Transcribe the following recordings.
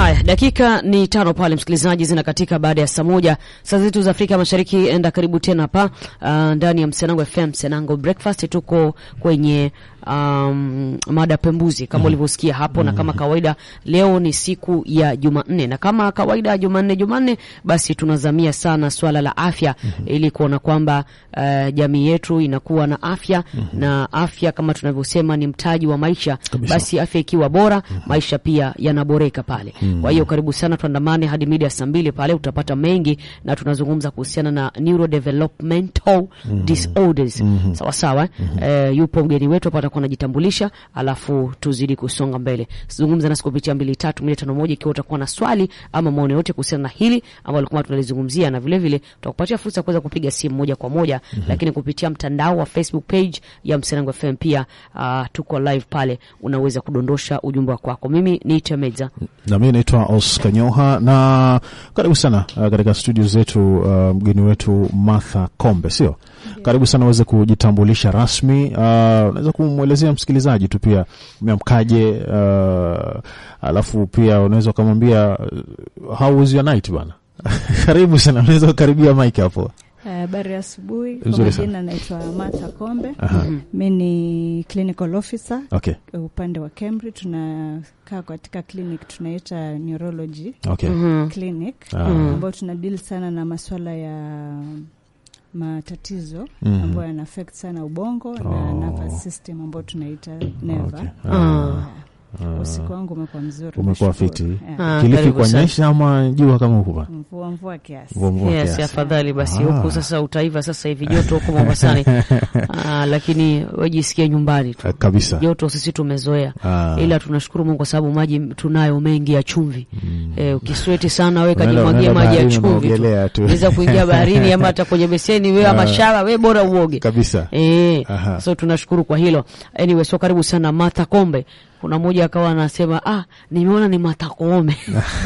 Haya, dakika ni tano pale msikilizaji, zina katika baada ya saa moja saa zetu za Afrika Mashariki. Enda karibu tena hapa uh, ndani ya Msenango FM, Msenango Breakfast. Tuko kwenye um, mada pembuzi kama ulivyosikia hapo, na kama kawaida leo ni siku ya Jumanne, na kama kawaida Jumanne Jumanne basi tunazamia sana swala la afya ili kuona kwamba uh, jamii yetu inakuwa na afya na afya kama tunavyosema ni mtaji wa maisha. Basi afya ikiwa bora, maisha pia yanaboreka pale. Kwa hiyo karibu sana, tuandamane hadi mida saa mbili pale, utapata mengi na tunazungumza kuhusiana na neurodevelopmental disorders. Sawa sawa, eh, yupo mgeni wetu hapa atakuwa anajitambulisha, alafu tuzidi kusonga mbele. Zungumza nasi kupitia mbili tatu mbili tano moja ikiwa utakuwa na swali ama maoni yote kuhusiana na hili ambalo kama tunalizungumzia, na vile vile tutakupatia fursa ya kuweza kupiga simu moja kwa moja, lakini kupitia mtandao wa Facebook page ya Msenango FM pia uh, tuko live pale, unaweza kudondosha ujumbe wako wako. Mimi ni Temeza. na mimi naitwa Oscar Nyoha na karibu sana uh, katika studio zetu uh, mgeni wetu Martha Kombe, sio? Karibu sana uweze kujitambulisha rasmi. Uh, unaweza kumwelezea msikilizaji tu pia umeamkaje, uh, alafu pia unaweza ukamwambia uh, how was your night bana. Karibu sana, unaweza kukaribia mic hapo. Habari ya asubuhi. Kwa Nzuri sana. majina naitwa Martha Kombe. Aha. Mi ni clinical officer Okay, upande wa Kemri. Tunakaa katika clinic tunaita neurology okay. clinic Ah. ambayo tuna deal sana na maswala ya matatizo Mhm. ambayo yana affect sana ubongo na Oh. nervous system ambayo tunaita neva. Okay. Ah. Ah. Usiku wangu umekuwa mzuri, Umekuwa nashukuru. fiti. Yeah. Ah, Kilifi karibu kwa sana. nyesha ama jua kama huku bana? Mvua mvua kiasi. Mvua mvua Yes, kiasi. afadhali basi Ah. huku sasa utaiva sasa hivi joto huko Mombasani. Ah, lakini wejisikie nyumbani tu. Ah, kabisa. Joto sisi tumezoea. Ah. Ila tunashukuru Mungu kwa sababu maji tunayo mengi ya chumvi. Eh, ukisweti sana wewe Unaenda- kajimwagie unaenda maji ya baharini chumvi tu. unaogelea tu. Unaweza kuingia baharini ama hata kwenye beseni wewe ama Ah. shawa wewe bora uoge. kabisa. Eh, Aha. so tunashukuru kwa hilo. Anyway, so karibu sana Martha Kombe. Kuna mmoja akawa anasema ah, nimeona ni Martha Kombe.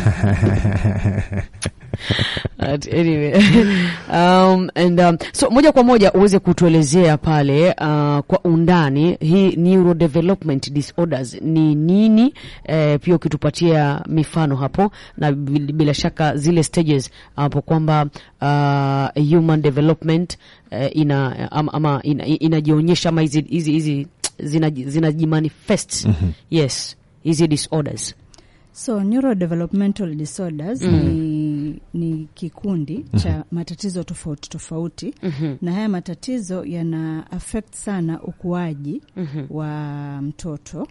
But anyway. um, and, um, so moja kwa moja uweze kutuelezea pale uh, kwa undani hii neurodevelopment disorders ni nini, eh, pia ukitupatia mifano hapo na bil- bila shaka zile stages hapo kwamba uh, human development eh, ina ama, ama ina, inajionyesha ama hizi hizi hizi zinaji- zinajimanifest yes hizi disorders So neurodevelopmental disorders ni, ni kikundi cha matatizo tofauti tofauti na haya matatizo yana affect sana ukuaji wa mtoto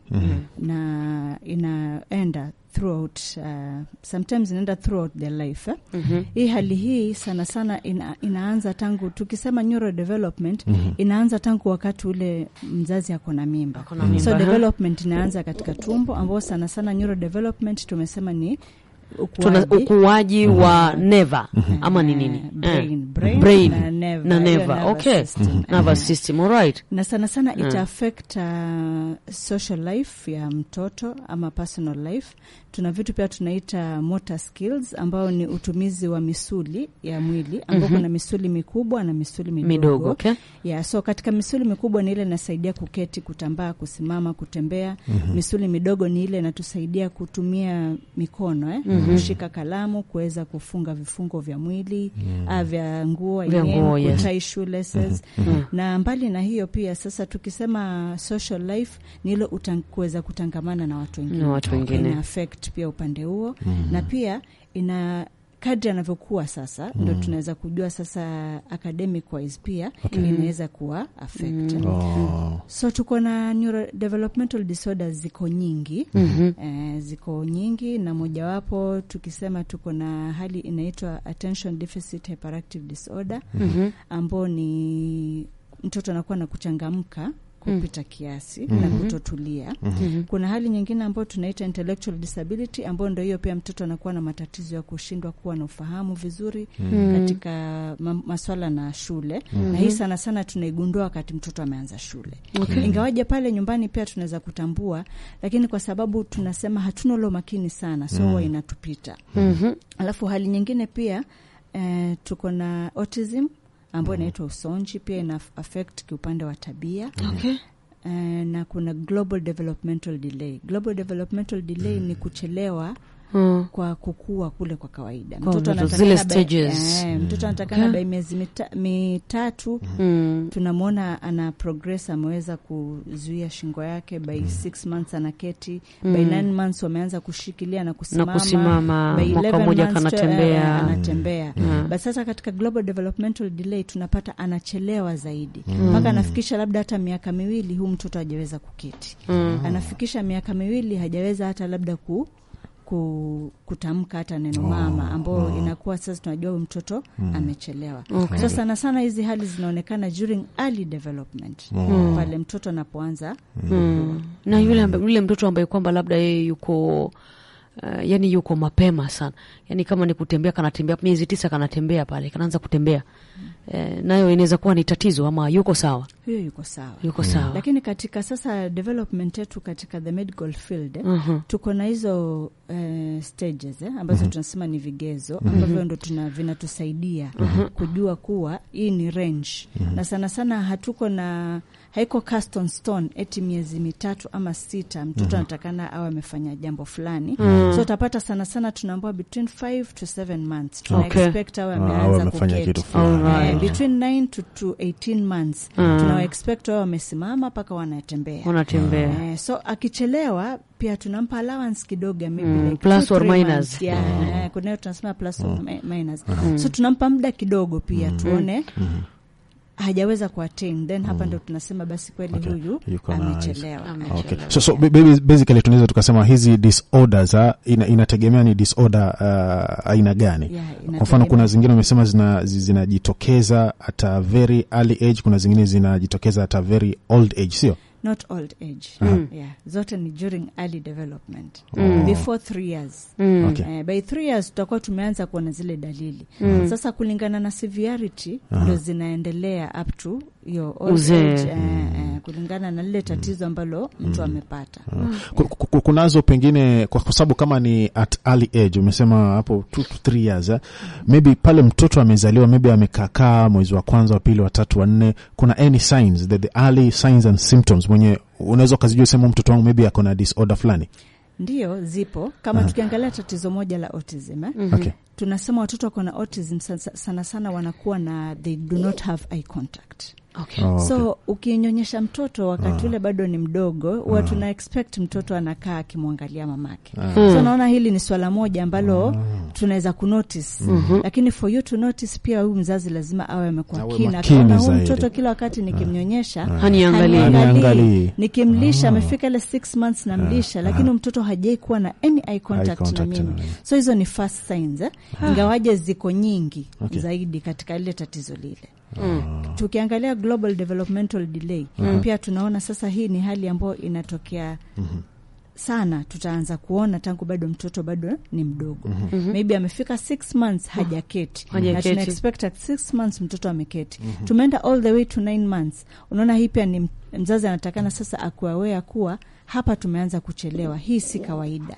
na inaenda throughout uh, sometimes inaenda throughout their life eh? Hii hali hii sana sana ina, inaanza tangu tukisema neurodevelopment inaanza tangu wakati ule mzazi ako na mimba. Ako na mimba, So ha? development inaanza katika tumbo ambao sana sana neurodevelopment tumesema ni tuna ukuaji ukuaji wa neva ama ni nini Eh, brain, Eh. brain Brain na nerve, na hiyo neva nervous okay system. nervous system alright na sana sana ita affect uh, social life ya mtoto ama personal life. Tuna vitu pia tunaita motor skills ambao ni utumizi wa misuli ya mwili ambao kuna misuli mikubwa na misuli midogo, midogo okay Yeah, so katika misuli mikubwa ni ile inasaidia kuketi, kutambaa, kusimama, kutembea. Misuli midogo ni ile inatusaidia kutumia mikono eh? kushika kalamu, kuweza kufunga vifungo vya mwili ah, vya nguo Vya yenyewe, nguo, yes. kutie shoelaces. Na mbali na hiyo pia sasa tukisema social life ni ile utan- kuweza kutangamana na watu wengine, Na watu wengine. ina affect pia upande huo na pia ina kadri anavyokuwa sasa ndo tunaweza kujua sasa academic wise pia inaweza kuwa affect Oh. so tuko na neurodevelopmental disorders ziko nyingi eh, ziko nyingi na mojawapo tukisema tuko na hali inaitwa attention deficit hyperactive disorder ambao ni mtoto anakuwa na kuchangamka kupita kiasi na kutotulia. Kuna hali nyingine ambayo tunaita intellectual disability ambayo ndio hiyo pia mtoto anakuwa na matatizo ya kushindwa kuwa na ufahamu vizuri katika ma maswala na shule na hii sana sana tunaigundua wakati mtoto ameanza shule Okay. ingawaje pale nyumbani pia tunaweza kutambua, lakini kwa sababu tunasema hatuna ule makini sana, so huwa inatupita. Mhm. Alafu hali nyingine pia eh, tuko na autism ambayo inaitwa usonji, pia ina affect kiupande wa tabia Okay. eh, na kuna global developmental delay. Global developmental delay ni kuchelewa Mm. kwa kukua kule kwa kawaida. Kwa Mtoto mtoto, anatakana zile by- stages. eh, mtoto anatakana Okay. by miezi mita, mitatu Mm. tunamwona ana progress, ameweza kuzuia shingo yake by six months anaketi by nine months wameanza kushikilia na kusimama, kusimama, by mwaka 11 mmoja months, kanatembea. eh, anatembea Mm. but sasa katika global developmental delay tunapata anachelewa zaidi mpaka anafikisha labda hata miaka miwili huu mtoto hajaweza kuketi Mm. anafikisha miaka miwili hajaweza hata labda ku, ku, kutamka hata neno mama ambao inakuwa sasa tunajua huyu mtoto amechelewa Okay. so sana sana hizi hali zinaonekana during early development pale mtoto anapoanza Mm. na yule, amba- yule mtoto ambaye kwamba labda yeye yuko uh, yani yuko mapema sana yani kama ni kutembea kanatembea miezi tisa kanatembea pale kanaanza kutembea eh, nayo inaweza kuwa ni tatizo ama yuko sawa huyo yuko sawa yuko sawa lakini katika sasa development yetu katika the medical field eh, Mhm. tuko na hizo eh, stages eh, ambazo tunasema ni vigezo ambavyo ndo tuna vinatusaidia kujua kuwa hii ni range na sana sana hatuko na haiko cast on stone eti miezi mitatu ama sita mtoto anatakana awe amefanya jambo fulani so utapata sana sana tunaambua between 5 to 7 months tuna Okay. expect awe Ah, awe ameanza amefanya kuketi kitu fulani. Alright. Eh, between 9 to, to 18 months tuna expect wao wamesimama mpaka wanatembea unatembea Eh, so akichelewa pia tunampa allowance kidogo ya maybe Mm, like plus two, or three minus. months. Yeah, eh, kuna hiyo tunasema plus or mi- minus so tunampa muda kidogo pia tuone hajaweza kuattain then hapa ndo tunasema basi kweli Okay. huyu Yuko na- amechelewa Amechelewa. Okay. So, so ba- baby, basically tunaweza tukasema hizi disorders ah, ina, inategemea ni disorder uh, aina gani Yeah, kwa mfano inategemea. kuna zingine umesema zina- zi- zinajitokeza at a very early age kuna zingine zinajitokeza at a very old age sio not old age yeah. zote ni during early development Mm. before three years Mm. Okay. Eh, by three years tutakuwa tumeanza kuona zile dalili sasa kulingana na severity ndo zinaendelea up to hiyo old Uzee. age, eh, eh, kulingana na lile tatizo ambalo mtu amepata Ku- ku- ku- kunazo pengine kwa kwa sababu kama ni at early age umesema hapo 2 to 3 years eh? maybe pale mtoto amezaliwa maybe amekakaa mwezi wa kwanza wa pili wa tatu wa nne kuna any signs the, the early signs and symptoms mwenye unaweza ukazijua sema mtoto wangu maybe ako na disorder fulani ndio zipo kama tukiangalia tatizo moja la autism eh? okay. tunasema watoto wako na autism sana, sana sana wanakuwa na they do not have eye contact Okay. Oh, okay. so ukinyonyesha mtoto wakati ule bado ni mdogo huwa tuna expect mtoto anakaa akimwangalia mamake so naona hili ni swala moja ambalo tunaweza kunotice lakini for you to notice pia huyu mzazi lazima awe amekuwa Awe keen makini akaona huu zaidi. mtoto kila wakati nikimnyonyesha Haniangalii. Haniangalii. nikimlisha amefika ile six months namlisha lakini huyu mtoto hajai kuwa na any eye contact, contact na na mimi mimi. so hizo ni first signs eh? ingawaje ziko nyingi zaidi katika ile tatizo lile tukiangalia global developmental delay pia tunaona sasa hii ni hali ambayo inatokea sana tutaanza kuona tangu bado mtoto bado ni mdogo maybe amefika six months hajaketi na Hajaketi. tuna expect at six months mtoto ameketi tumeenda all the way to nine months unaona hii pia ni m- mzazi anatakana sasa akuawea kuwa hapa tumeanza kuchelewa hii si kawaida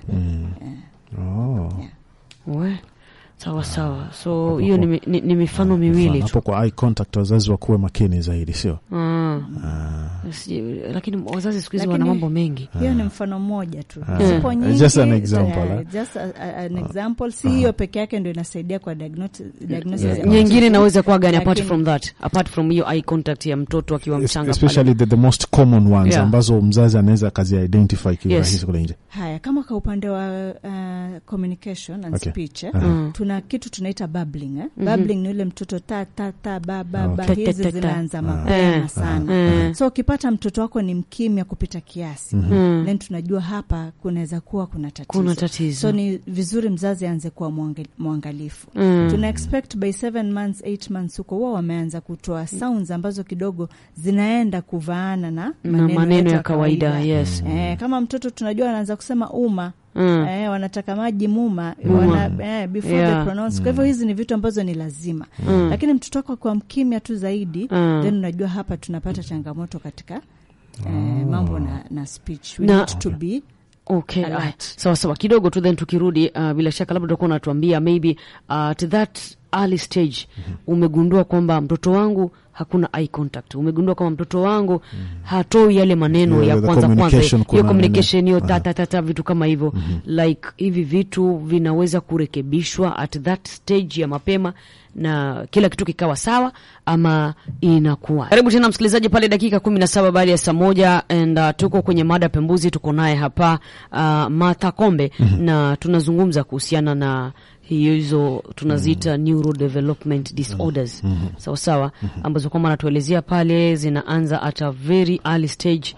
oh. We, sawa sawa so hiyo ni, mi- ni, ni mifano miwili tu hapo kwa eye contact wazazi wakuwe makini zaidi sio Ah. Sijui, lakini wazazi siku hizi wana Lakini- mambo mengi hiyo ni mfano mmoja tu Ah. zipo nyingi Just an example, eh, eh. just a, a, an example si hiyo peke yake ndo inasaidia kwa diagnosis, diagnosis Yeah. ya nyingine autism. inaweza kuwa gani apart Lakini- from that apart from hiyo eye contact ya mtoto akiwa mchanga especially the, the most common ones Yeah. ambazo mzazi anaweza akazi identify kiurahisi Yes. kule nje haya kama kwa upande wa uh, communication and Okay. speech eh, Aha. Mm. tuna kitu tunaita bubbling eh? bubbling ni ule mtoto ta ta ta ba ba ba Okay. Ta, ta, hizi ta, ta. zinaanza mapema Eh. sana Eh. so ukipata mtoto wako ni mkimya kupita kiasi Mm. then tunajua hapa kunaweza kuwa kuna tatizo kuna tatizo so ni vizuri mzazi aanze kuwa mwange- mwangalifu Mm. tuna expect by seven months eight months huko wao wameanza kutoa sounds ambazo kidogo zinaenda kuvaana na na maneno, maneno yetu ya kawaida yes Eh, kama mtoto tunajua anaanza kusema uma Mm. eh, wanataka maji muma Muma. wana, eh, before Yeah. they pronounce. Kwa hivyo hizi ni vitu ambazo ni lazima Mm. lakini mtoto wako kwa mkimya tu zaidi Mm. then unajua hapa tunapata changamoto katika eh, mambo na, na speech we Na- need to be Okay, Alert. ah, sawa sawa kidogo tu then tukirudi uh, bila shaka labda utakuwa unatuambia maybe uh, to that early stage umegundua kwamba mtoto wangu hakuna eye contact, umegundua kwamba mtoto wangu hatoi yale maneno Yeah, ya the kwanza kwanza, communication hiyo kuna communication hiyo nini? tata tata, vitu kama hivyo like hivi vitu vinaweza kurekebishwa at that stage ya mapema na kila kitu kikawa sawa ama inakuwa. Karibu tena msikilizaji pale dakika kumi na saba baada ya saa moja and uh, tuko kwenye mada pembuzi, tuko naye hapa uh, Martha Kombe na tunazungumza kuhusiana na hizo tunaziita neurodevelopment disorders sawa sawa, ambazo kwamba anatuelezea pale zinaanza at a very early stage.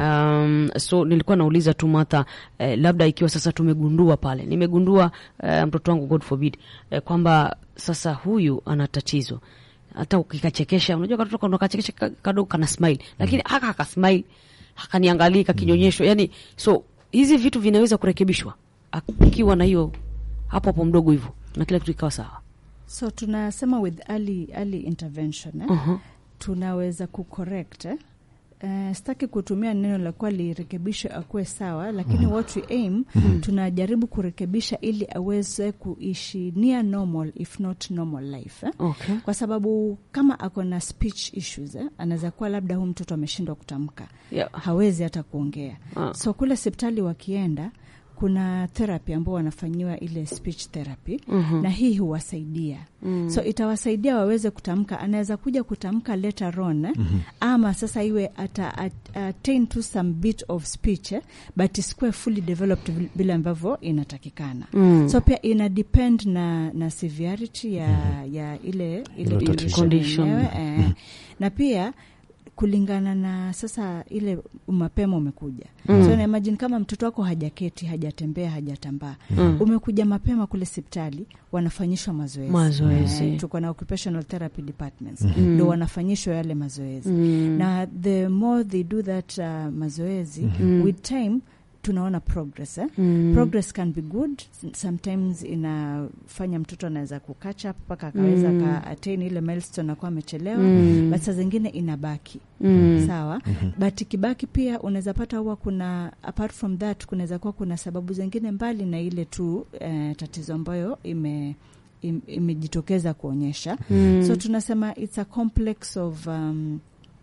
Um, so nilikuwa nauliza tu Martha, eh, labda ikiwa sasa tumegundua pale, nimegundua eh, mtoto wangu God forbid eh, kwamba sasa huyu ana tatizo hata ukikachekesha, unajua katoto kana kachekesha ka- kadogo kana smile, lakini haka haka smile hakaniangalii kakinyonyesho, yani so hizi vitu vinaweza kurekebishwa akiwa na hiyo hapo hapo mdogo hivyo na kila kitu ikawa sawa. so tunasema with early, early intervention eh? uh-huh. tunaweza kucorrect eh? Uh, sitaki kutumia neno la kuwa lirekebishwe akuwe sawa, lakini what we aim tunajaribu kurekebisha ili aweze kuishi near normal if not normal life eh? Okay. kwa sababu kama ako na speech issues eh? anaweza kuwa labda huu mtoto ameshindwa kutamka Yeah. hawezi hata kuongea Ah. so kule hospitali wakienda kuna therapy ambao wanafanyiwa ile speech therapy Mhm. na hii huwasaidia Mm. so itawasaidia waweze kutamka anaweza kuja kutamka later on eh? ama sasa iwe ata at- attain to some bit of speech eh? but isikuwe fully developed vil- vile ambavyo inatakikana Mm. so pia ina depend na, na severity ya, ya ile ile Ile tatizo. Condition. yenyewe, eh. na pia kulingana na sasa ile mapema umekuja Mm. so na imagine kama mtoto wako hajaketi hajatembea hajatambaa Mm. umekuja mapema kule hospitali wanafanyishwa mazoezi Mazoezi. Eh, tuko na occupational therapy departments Mm. ndo wanafanyishwa yale mazoezi Mm. na the more they do that uh, mazoezi Mm. with time tunaona progress eh? Mm. progress can be good sometimes inafanya mtoto anaweza kukatch up mpaka akaweza Mm. ka attain ile milestone akuwa amechelewa Mm. but saa zingine inabaki Mm. sawa but ikibaki pia unaweza pata huwa kuna apart from that kunaweza kuwa kuna sababu zingine mbali na ile tu eh, tatizo ambayo ime im- imejitokeza kuonyesha Mm. so tunasema it's a complex of um,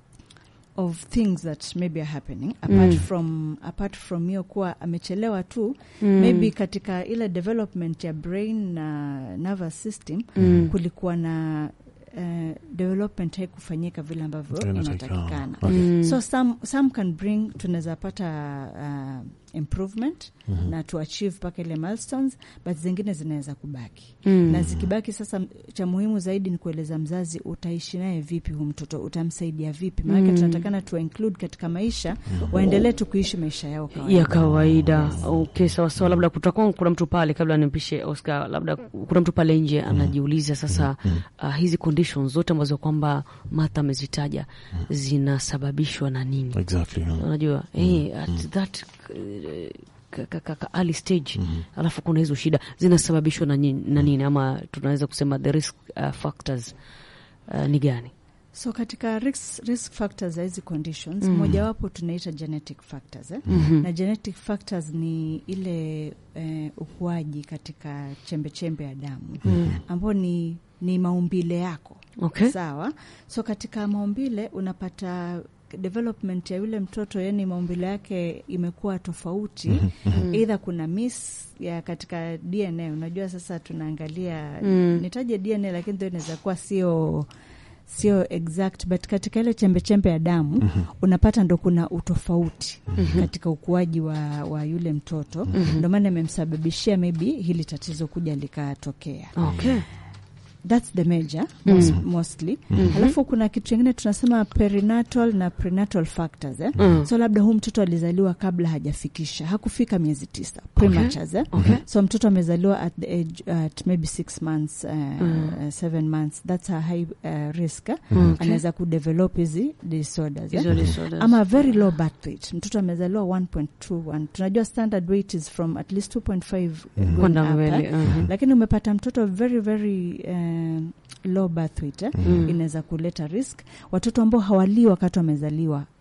of things that maybe are happening apart Mm. from apart from hiyo kuwa amechelewa tu Mm. maybe katika ile development ya brain na nervous system Mm. kulikuwa na uh, development haikufanyika vile ambavyo Inatakikana. inatakikana Okay. Mm. so some, some can bring tunaweza pata uh, improvement na to achieve mpaka ile milestones but zingine zinaweza kubaki Mm. na zikibaki sasa m- cha muhimu zaidi ni kueleza mzazi utaishi naye vipi hu mtoto utamsaidia vipi maanake Mm. tunatakana tuwa include katika maisha waendelee tu kuishi maisha yao kawaida. ya kawaida. Okay, sawa sawa. Labda kutakuwa kuna mtu pale, kabla nimpishe Oscar, labda kuna mtu pale nje anajiuliza sasa, uh, hizi conditions zote ambazo kwamba Martha amezitaja zinasababishwa na nini? Exactly. yeah. Unajua eh, at that eh, ka- ka- ka- ka- early stage alafu kuna hizo shida zinasababishwa na nini, na nini ama tunaweza kusema the risk uh, factors uh, ni gani? so katika risk, risk factors za hizi conditions Mhm. mojawapo tunaita genetic factors eh? Mhm. na genetic factors ni ile eh, ukuaji katika chembechembe ya damu Mm. ambao ni, ni maumbile yako Okay. sawa so katika maumbile unapata development ya yule mtoto yani maumbile yake imekuwa tofauti eidha kuna miss ya katika dna unajua sasa tunaangalia Mm. nitaje dna lakini ndio inaweza kuwa sio sio exact but katika ile chembechembe ya damu unapata ndo kuna utofauti katika ukuaji wa, wa yule mtoto ndo maana imemsababishia maybe hili tatizo kuja likatokea Okay. thats the major most, mostly alafu kuna kitu chingine tunasema perinatal na prenatal factors eh? Mm. so labda huu mtoto alizaliwa kabla hajafikisha hakufika miezi tisa prematures eh? Okay. so mtoto amezaliwa at the age at maybe six months uh, uh, seven months that's a high uh, risk eh? Okay. anaweza kudevelop hizi disorders eh? Hizo disorders. ama very low birth weight mtoto amezaliwa 1.21 tunajua standard weight is from at least 2.5 going Kwenda up, mbele. eh? mhm. lakini umepata mtoto very very um, low birth weight eh? Mm. inaweza kuleta risk watoto ambao hawalii wakati wamezaliwa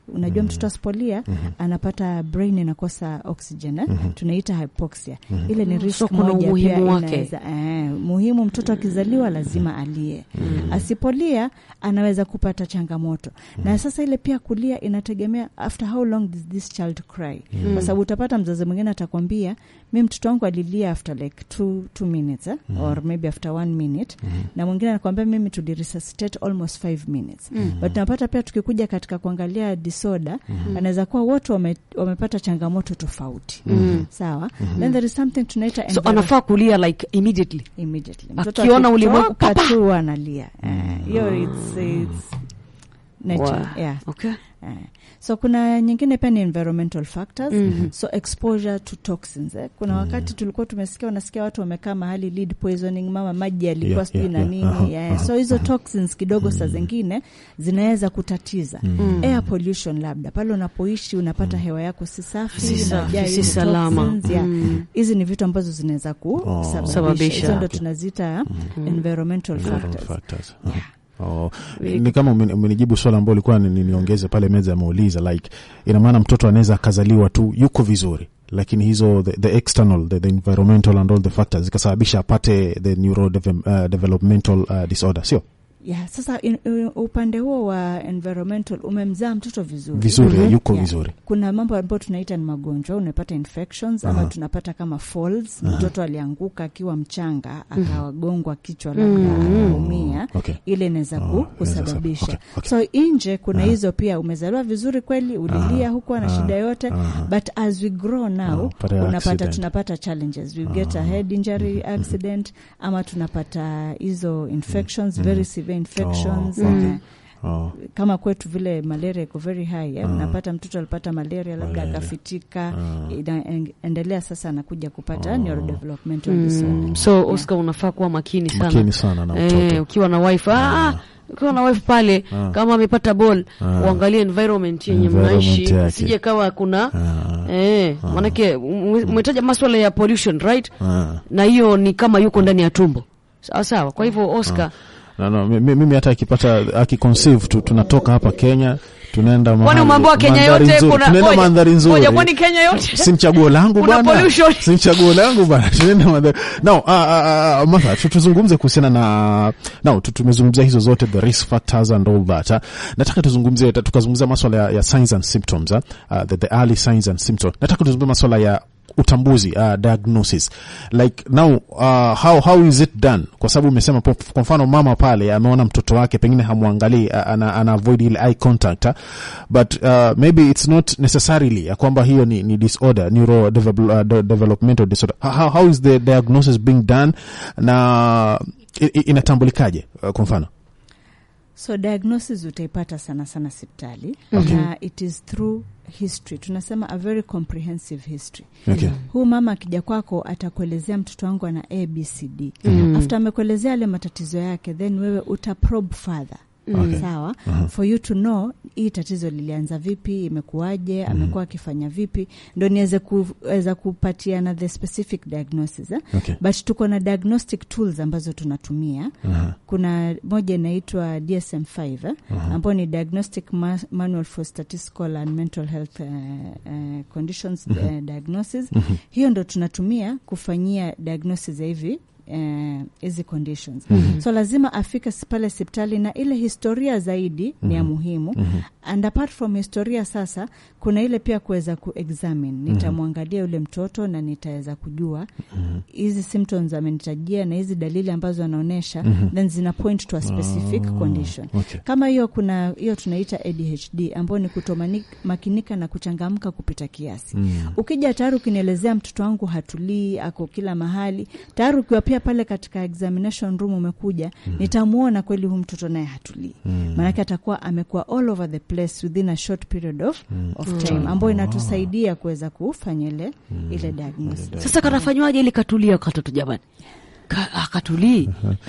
unajua mtoto asipolia anapata brain inakosa oxygen eh? tunaita hypoxia ile ni risk So kuna moja umuhimu pia wake. inaweza eh, muhimu mtoto akizaliwa lazima alie asipolia anaweza kupata changamoto na sasa ile pia kulia inategemea after how long does this child cry kwa sababu utapata mzazi mwingine atakwambia mi mtoto wangu alilia after like two, two minutes eh? or maybe after one minute na mwingine anakwambia mimi tuliresuscitate almost five minutes but tunapata pia tukikuja katika kuangalia disorder anaweza kuwa wote wame, wamepata changamoto tofauti sawa then there is something tunaita so enviro- anafaa kulia like immediately immediately Akiona ulimwengu, akitoka tu analia Eh, hiyo it's, it's nature Wow. yeah okay Eh, so kuna nyingine pia ni environmental factors Mhm. so exposure to toxins eh. kuna wakati tulikuwa tumesikia unasikia watu wamekaa mahali lead poisoning mama maji yalikuwa Yeah, sijui yeah, na yeah. nini Aha, yeah. aha, so hizo toxins kidogo saa zingine zinaweza kutatiza air pollution labda pale unapoishi unapata hewa yako si safi Si safi, inajaa si hizi salama. toxins, yeah. Mm. hizi ni vitu ambazo zinaweza kusababisha Sababisha. hizo ndo Okay. tunazita environmental Environmental factors factors. Yeah. Oh, ni kama umeni- umenijibu swala ambao ulikuwa ni- ni- niongeze pale meza ameuliza like ina maana mtoto anaweza akazaliwa tu yuko vizuri lakini hizo the, the external the, the environmental and all the factors zikasababisha apate the neuro uh, developmental uh, disorder sio yeah, sasa in, in, upande huo wa environmental umemzaa mtoto vizuri vizuri Mhm. yuko Yeah. vizuri kuna mambo ambayo tunaita ni magonjwa unapata infections ama tunapata kama falls mtoto alianguka akiwa mchanga akagongwa kichwa labda akaumia okay ile inaweza ku- Oh, kusababisha okay, okay. so nje kuna hizo pia umezaliwa vizuri kweli ulilia hukuwa na shida yote aha. but as we grow now Ah, pata unapata accident. tunapata challenges we get a head injury accident ama tunapata hizo infections very severe infections Oh, okay. eh, oh. kama kwetu vile malaria iko very high eh? Ah. unapata mtoto alipata malaria labda Malaria. akafitika Ah. inaendelea sasa anakuja kupata neurodevelopmental disorder Mm. so oscar unafaa kuwa makini sana makini sana na Eh, mtoto ukiwa na wife ah, ah, ukiwa na wife pale Ah. kama amepata ball Ah. uangalie environment yenye Environment mnaishi yake. sije kawa kuna Ah, eh, manake ume- umetaja maswala ya pollution right ah. na hiyo ni kama yuko ndani ya tumbo sawa sawa kwa hivyo oscar No, no, mi- mi- mimi hata akipata akiconceive tu, tunatoka hapa Kenya tunaenda kwani mahali- umeambiwa kenya mandhari yote nzuri. kuna tunaenda ngoja, mandhari ngoja, nzuri kwani kenya yote si mchaguo langu Kuna bwana pollution. si mchaguo langu bwana tunaenda mandhari no uh, uh, uh, Martha tu- tuzungumze kuhusiana na no tu- tumezungumzia hizo zote the risk factors and all that uh. nataka tuzungumzie ta- tukazungumzia maswala ya, ya signs and symptoms uh, uh, the, the early signs and symptoms nataka tuzungumzie maswala ya utambuzi uh, diagnosis like now uh, how, how is it done kwa sababu umesema po- kwa mfano mama pale ameona mtoto wake pengine hamwangalii uh, ana, ana avoid ile eye contact uh, but uh, maybe it's not necessarily ya kwamba hiyo ni, ni disorder neuro develop, uh, de- developmental disorder how, how is the diagnosis being done na i- i- inatambulikaje uh, kwa mfano so diagnosis utaipata sana sana sipitali Okay. na it is through history tunasema a very comprehensive history okay. huu mama akija kwako atakuelezea mtoto wangu ana abcd Mm. after amekuelezea yale matatizo yake then wewe utaprobe further Okay. sawa Aha. for you to know hii tatizo lilianza vipi imekuwaje amekuwa akifanya vipi ndo niweze kuweza kupatiana the specific diagnosis eh? Okay. but tuko na diagnostic tools ambazo tunatumia Aha. kuna moja inaitwa dsm5 eh? ambayo ni diagnostic ma manual for statistical and mental health uh, uh, conditions uh, diagnosis hiyo ndo tunatumia kufanyia diagnosis ya hivi eh, hizi conditions so lazima afike s- pale hospitali na ile historia zaidi ni ya muhimu and apart from historia sasa kuna ile pia kuweza kuexamine nitamwangalia yule mtoto na nitaweza kujua hizi symptoms amenitajia na hizi dalili ambazo anaonyesha then zina point to a specific condition okay. kama hiyo kuna hiyo tunaita adhd ambayo ni kutomakinika na kuchangamka kupita kiasi Mm. ukija tayari ukinielezea mtoto wangu hatulii ako kila mahali tayari ukiwa pia pale katika examination room umekuja nitamwona kweli huu mtoto naye hatulii maanake atakuwa amekuwa all over the place within a short period of, of time ambayo inatusaidia kuweza kufanya ile ile diagnosis sasa kanafanywaje ili katulia katoto jamani Ka, akatulii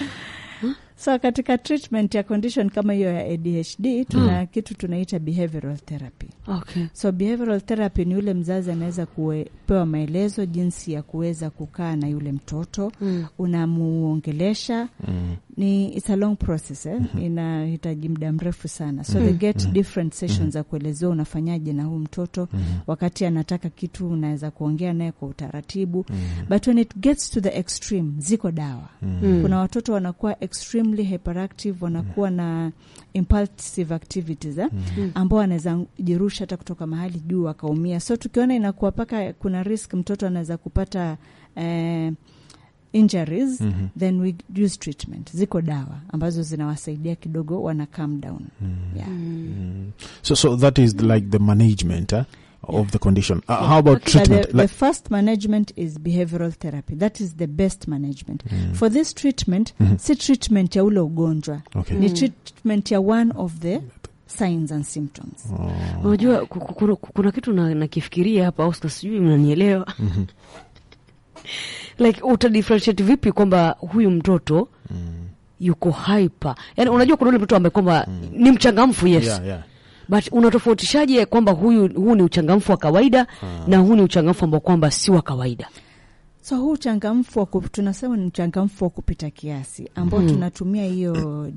so katika treatment ya condition kama hiyo ya adhd tuna kitu tunaita behavioral therapy okay. so behavioral therapy ni yule mzazi anaweza kupewa maelezo jinsi ya kuweza kukaa na yule mtoto mm. unamuongelesha Mm. ni it's a long process eh? inahitaji muda mrefu sana so they get different sessions za kuelezea unafanyaje na huu mtoto wakati anataka kitu unaweza kuongea naye kwa utaratibu but when it gets to the extreme ziko dawa kuna watoto wanakuwa extremely hyperactive wanakuwa na impulsive activities eh? ambao anaweza jirusha hata kutoka mahali juu akaumia so tukiona inakuwa paka kuna risk mtoto anaweza kupata eh, injuries then we use treatment ziko dawa ambazo zinawasaidia kidogo wana calm down yeah. So, so that is like the management eh, of the condition. Uh, how about But the, treatment? the Like, first management is behavioral therapy that is the best management for this treatment si treatment ya ule ugonjwa okay. ni treatment ya one of the signs and symptoms Unajua ku- ku- kuna, kuna kitu na- nakifikiria hapa Oscar, sijui mnanielewa like utadifferentiate vipi kwamba huyu mtoto yuko hyper, yani unajua kuna ule mtoto ambaye kwamba ni mchangamfu yes Yeah, yeah. but unatofautishaje kwamba huyu huu ni uchangamfu wa kawaida na huu ni uchangamfu ambao kwamba si wa kawaida? so huu uchangamfu wa ku- tunasema ni uchangamfu wa kupita kiasi ambao tunatumia hiyo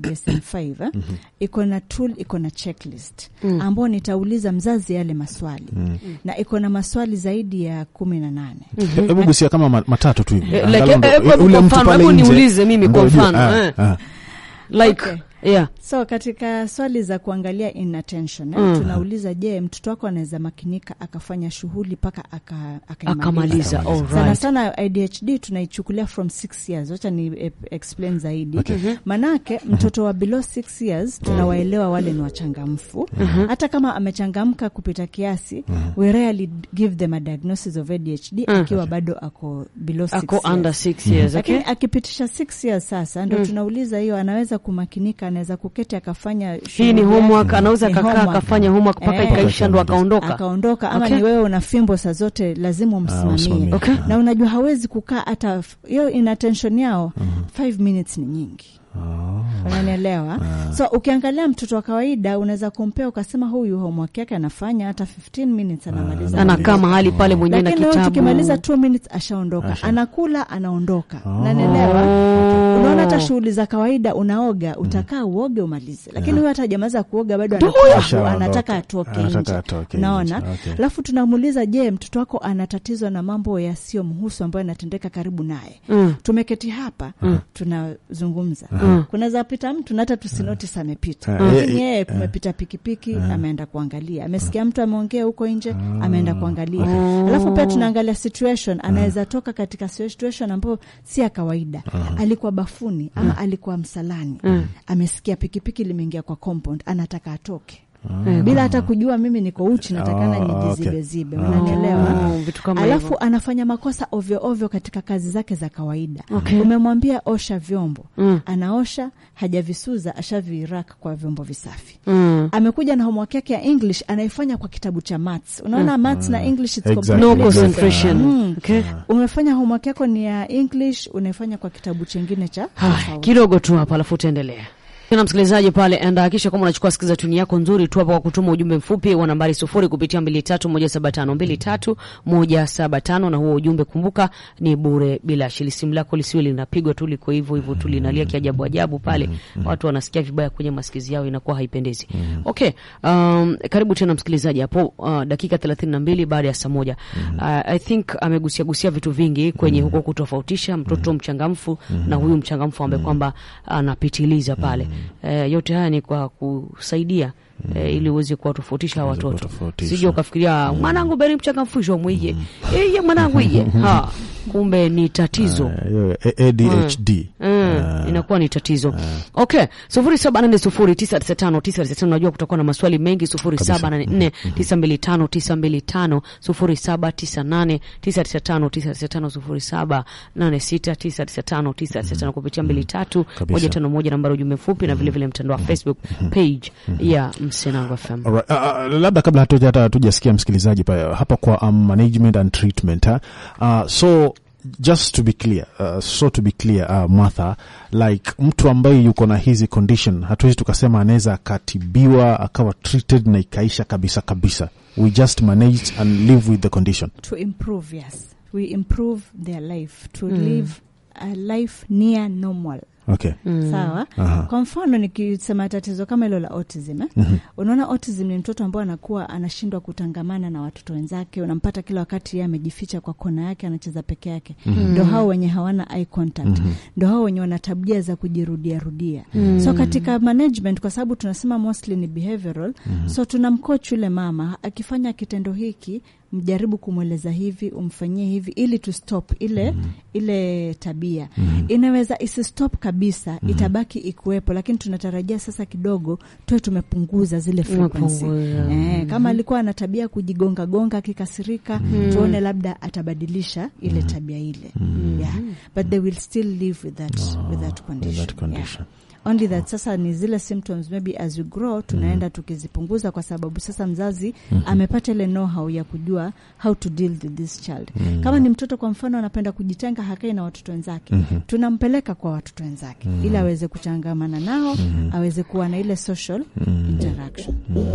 DSM-5 eh? iko na tool iko na checklist ambao nitauliza mzazi yale maswali na iko na maswali zaidi ya kumi na nane He- Hebu gusia kama ma- matatu tu hivi. Eh, Angalau like, ndo- eh, eh, ule kwa mtu mfano, pale hebu nje niulize mimi kwa ndo ujue, mfano, ah, eh. ah. like Okay. yeah so katika swali za kuangalia inattention eh? Mm. tunauliza je mtoto wako anaweza makinika akafanya shughuli mpaka aka, akaimaliza? akamaliza Akamaliza. sana alright sana ADHD tunaichukulia from six years. Wacha ni e- explain zaidi Okay. manake mtoto wa below six years tunawaelewa wale ni wachangamfu hata kama amechangamka kupita kiasi we rarely give them a diagnosis of ADHD akiwa bado ako below six ako years. under six years okay lakini akipitisha six years sasa ndo tunauliza hiyo anaweza kumakinika anaweza kuketi akafanya hii ni shughuli homework yake. anaweza Ni akakaa homework. akafanya homework mpaka Eh. ikaisha ndo akaondoka akaondoka ama Okay. ni wewe una fimbo saa zote lazima umsimamie usimamie. Okay. na unajua hawezi kukaa hata f- hiyo inattention yao five minutes ni nyingi unanielewa so ukiangalia mtoto wa kawaida unaweza kumpea ukasema huyu homework yake anafanya hata 15 minutes anamaliza anakaa mahali pale mwenyewe na lakini leo kitabu tukimaliza 2 minutes ashaondoka anakula anaondoka unanielewa unaona hata shughuli za kawaida unaoga utakaa uoge umalize lakini huyo hata hajamaliza kuoga bado anakuwa- Ashaondoka. anataka atoke Anataka nje atoke unaona nje. Okay. alafu tunamuuliza je mtoto wako ana tatizo na mambo yasiyomhusu ambayo yanatendeka karibu naye Mm. tumeketi hapa tunazungumza kunaweza pita mtu na hata tusinotis amepita Mm. lakini Eh, yeye kumepita pikipiki ameenda kuangalia amesikia mtu ameongea huko nje ameenda kuangalia alafu pia tunaangalia situation anaweza toka katika situation ambayo si ya kawaida alikuwa bafuni ama alikuwa msalani amesikia pikipiki limeingia kwa compound anataka atoke bila hata kujua mimi niko uchi natakana Oh, okay. nijizibezibe unanielewa Oh, vitu kama alafu hivyo. anafanya makosa ovyo ovyo katika kazi zake za kawaida Okay. umemwambia osha vyombo Mm. anaosha hajavisuza ashavirak kwa vyombo visafi Mm. amekuja na homework yake ya english anaifanya kwa kitabu cha maths unaona maths na english it's Exactly. no completely different. concentration Mm. okay umefanya homework yako ni ya english unaifanya kwa kitabu chengine cha Haya, tofauti. kidogo tu hapa alafu utaendelea na msikilizaji pale enda hakisha kama unachukua sikiza tuni yako nzuri tu hapa kwa kutuma ujumbe mfupi wa nambari sufuri kupitia mbili tatu moja saba tano mbili tatu moja saba tano na huo ujumbe kumbuka ni bure bila shili simu lako lisiwe linapigwa tu liko hivyo hivyo tu linalia kiajabu ajabu pale watu wanasikia vibaya kwenye masikizi yao inakuwa haipendezi okay um, karibu tena msikilizaji hapo uh, dakika thelathini na mbili baada ya saa moja uh, i think amegusia gusia vitu vingi kwenye huko kutofautisha mtoto mchangamfu na huyu mchangamfu ambaye kwamba anapitiliza pale eh, yote haya ni kwa kusaidia eh, ili uweze kuwatofautisha hawa Uweze watoto kuwatofautisha. sije ukafikiria mwanangu beni mchangamfusho mwije iye mwanangu ije ha kumbe ni tatizo Eh, hiyo A- ADHD Mm, inakuwa ni tatizo okay sufuri saba nane sufuri tisa tisa tano tisa tisa tano unajua kutakuwa na maswali mengi sufuri saba nane nne tisa mbili tano tisa mbili tano sufuri saba tisa nane tisa tisa tano tisa tisa tano sufuri saba nane sita tisa tisa tano tisa tisa tano kupitia mbili tatu Kabisa. moja tano moja nambari ujumbe mfupi na vilevile mtandao wa facebook page ya msenango fm Alright. Uh, uh, labda kabla hatuja hata hatujasikia msikilizaji pa, hapa kwa um, management and treatment ha? Uh, so just to be clear uh, so to be clear uh, Martha like mtu ambaye yuko na hizi condition hatuwezi tukasema anaweza akatibiwa akawa treated na ikaisha kabisa kabisa we just manage and live with the condition to improve yes we improve their life to live a life near normal Okay. sawa Aha. kwa mfano nikisema tatizo kama hilo la autism eh? unaona autism ni mtoto ambao anakuwa anashindwa kutangamana na watoto wenzake unampata kila wakati yeye amejificha kwa kona yake anacheza peke yake ndo hao wenye hawana eye contact ndo hao wenye wana tabia za kujirudia rudia so katika management kwa sababu tunasema mostly ni behavioral so tunamcoach yule mama akifanya kitendo hiki mjaribu kumweleza hivi umfanyie hivi ili tu stop ile ile tabia inaweza isistop kabisa itabaki ikuwepo lakini tunatarajia sasa kidogo tuwe tumepunguza zile frequency Tumepunguza. eh, kama alikuwa ana tabia ya kujigonga gonga akikasirika tuone labda atabadilisha ile tabia ile yeah. but they will still live with that, with that condition, With that condition. Yeah. only that sasa ni zile symptoms maybe as you grow tunaenda tukizipunguza kwa sababu sasa mzazi amepata ile know how ya kujua how to deal with this child kama ni mtoto kwa mfano anapenda kujitenga hakai na watoto wenzake tunampeleka kwa watoto wenzake ili aweze kuchangamana nao aweze kuwa na ile social interaction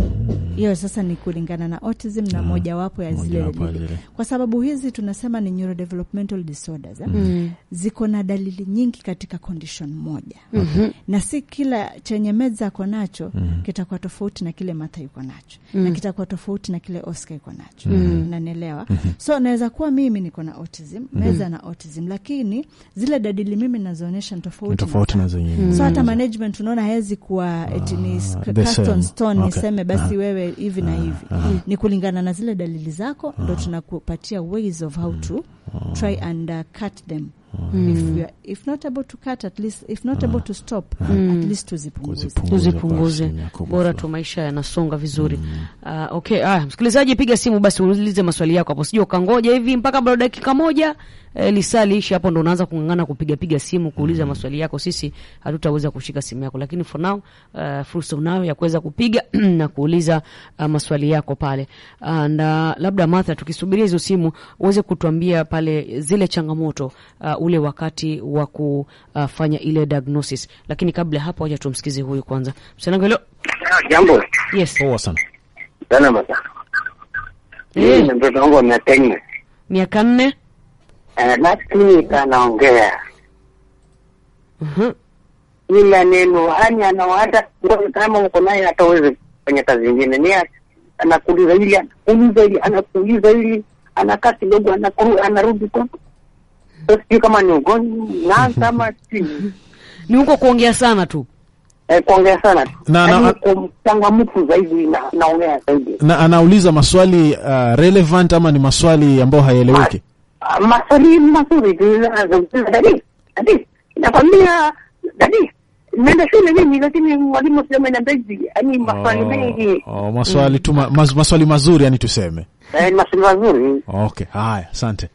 hiyo sasa ni kulingana na autism na mojawapo ya zile Mojawapo ya dalili. zile. kwa sababu hizi tunasema ni neurodevelopmental disorders eh? ziko na dalili nyingi katika condition moja na si kila chenye meza ako nacho kitakuwa tofauti na kile Martha yuko nacho na kitakuwa tofauti na kile Oscar yuko nacho nanielewa so naweza kuwa mimi niko na autism meza na autism lakini zile dalili mimi nazoonyesha ni Ni tofauti tofauti na zenyewe. so hata management unaona hawezi kuwa eti ni sk- the cast on same. stone Okay. niseme basi Ah. wewe hivi na hivi ni kulingana na zile dalili zako ndo tunakupatia ways of how to try and uh, cut them if, you are, if not able to cut at least if not able to stop at least tuzipunguze Kuzipunguza tuzipunguze basi, Yakobo bora fulani. tu maisha yanasonga vizuri Ah, okay aya msikilizaji piga simu basi uulize maswali yako hapo sijui ukangoja hivi mpaka bado dakika moja eh, lisaa liishi hapo ndo unaanza kung'ang'ana kupigapiga simu kuuliza maswali yako sisi hatutaweza kushika simu yako lakini for now uh, fursa unayo ya kuweza kupiga na kuuliza uh, maswali yako pale and uh, labda Martha tukisubiria hizo simu uweze kutuambia pale zile changamoto uh, ule wakati wa kufanya ile diagnosis lakini kabla ya hapo wacha tumsikize huyu kwanza msanangu hilo Jambo yes Poa sana. salama sana. Mimi Eh. ni mtoto wangu wa miaka nne. miaka nne Eh, last week anaongea Mhm. ila neno yani ana hata ngoja kama uko naye hata uweze kufanya kazi nyingine ni ati, anakuuliza hili anakuuliza hili anakuuliza hili anakaa kidogo anakuru anarudi kwa so sijui kama ni ugonjwa na kama si ni huko kuongea sana tu eh, kuongea sana tu Na- Yaani na- kwa mchangamfu zaidi na naongea zaidi Na anauliza maswali uh, relevant ama ni maswali ambayo hayaeleweki? Ah, maswali mazuri tu anazungumza dadi dadi nakwambia dadi naenda shule mimi lakini mwalimu sema niambia hivi yani maswali mengi Oh, maswali tu ma, mas, maswali mazuri yani tuseme. eh, maswali mazuri Okay, haya, asante.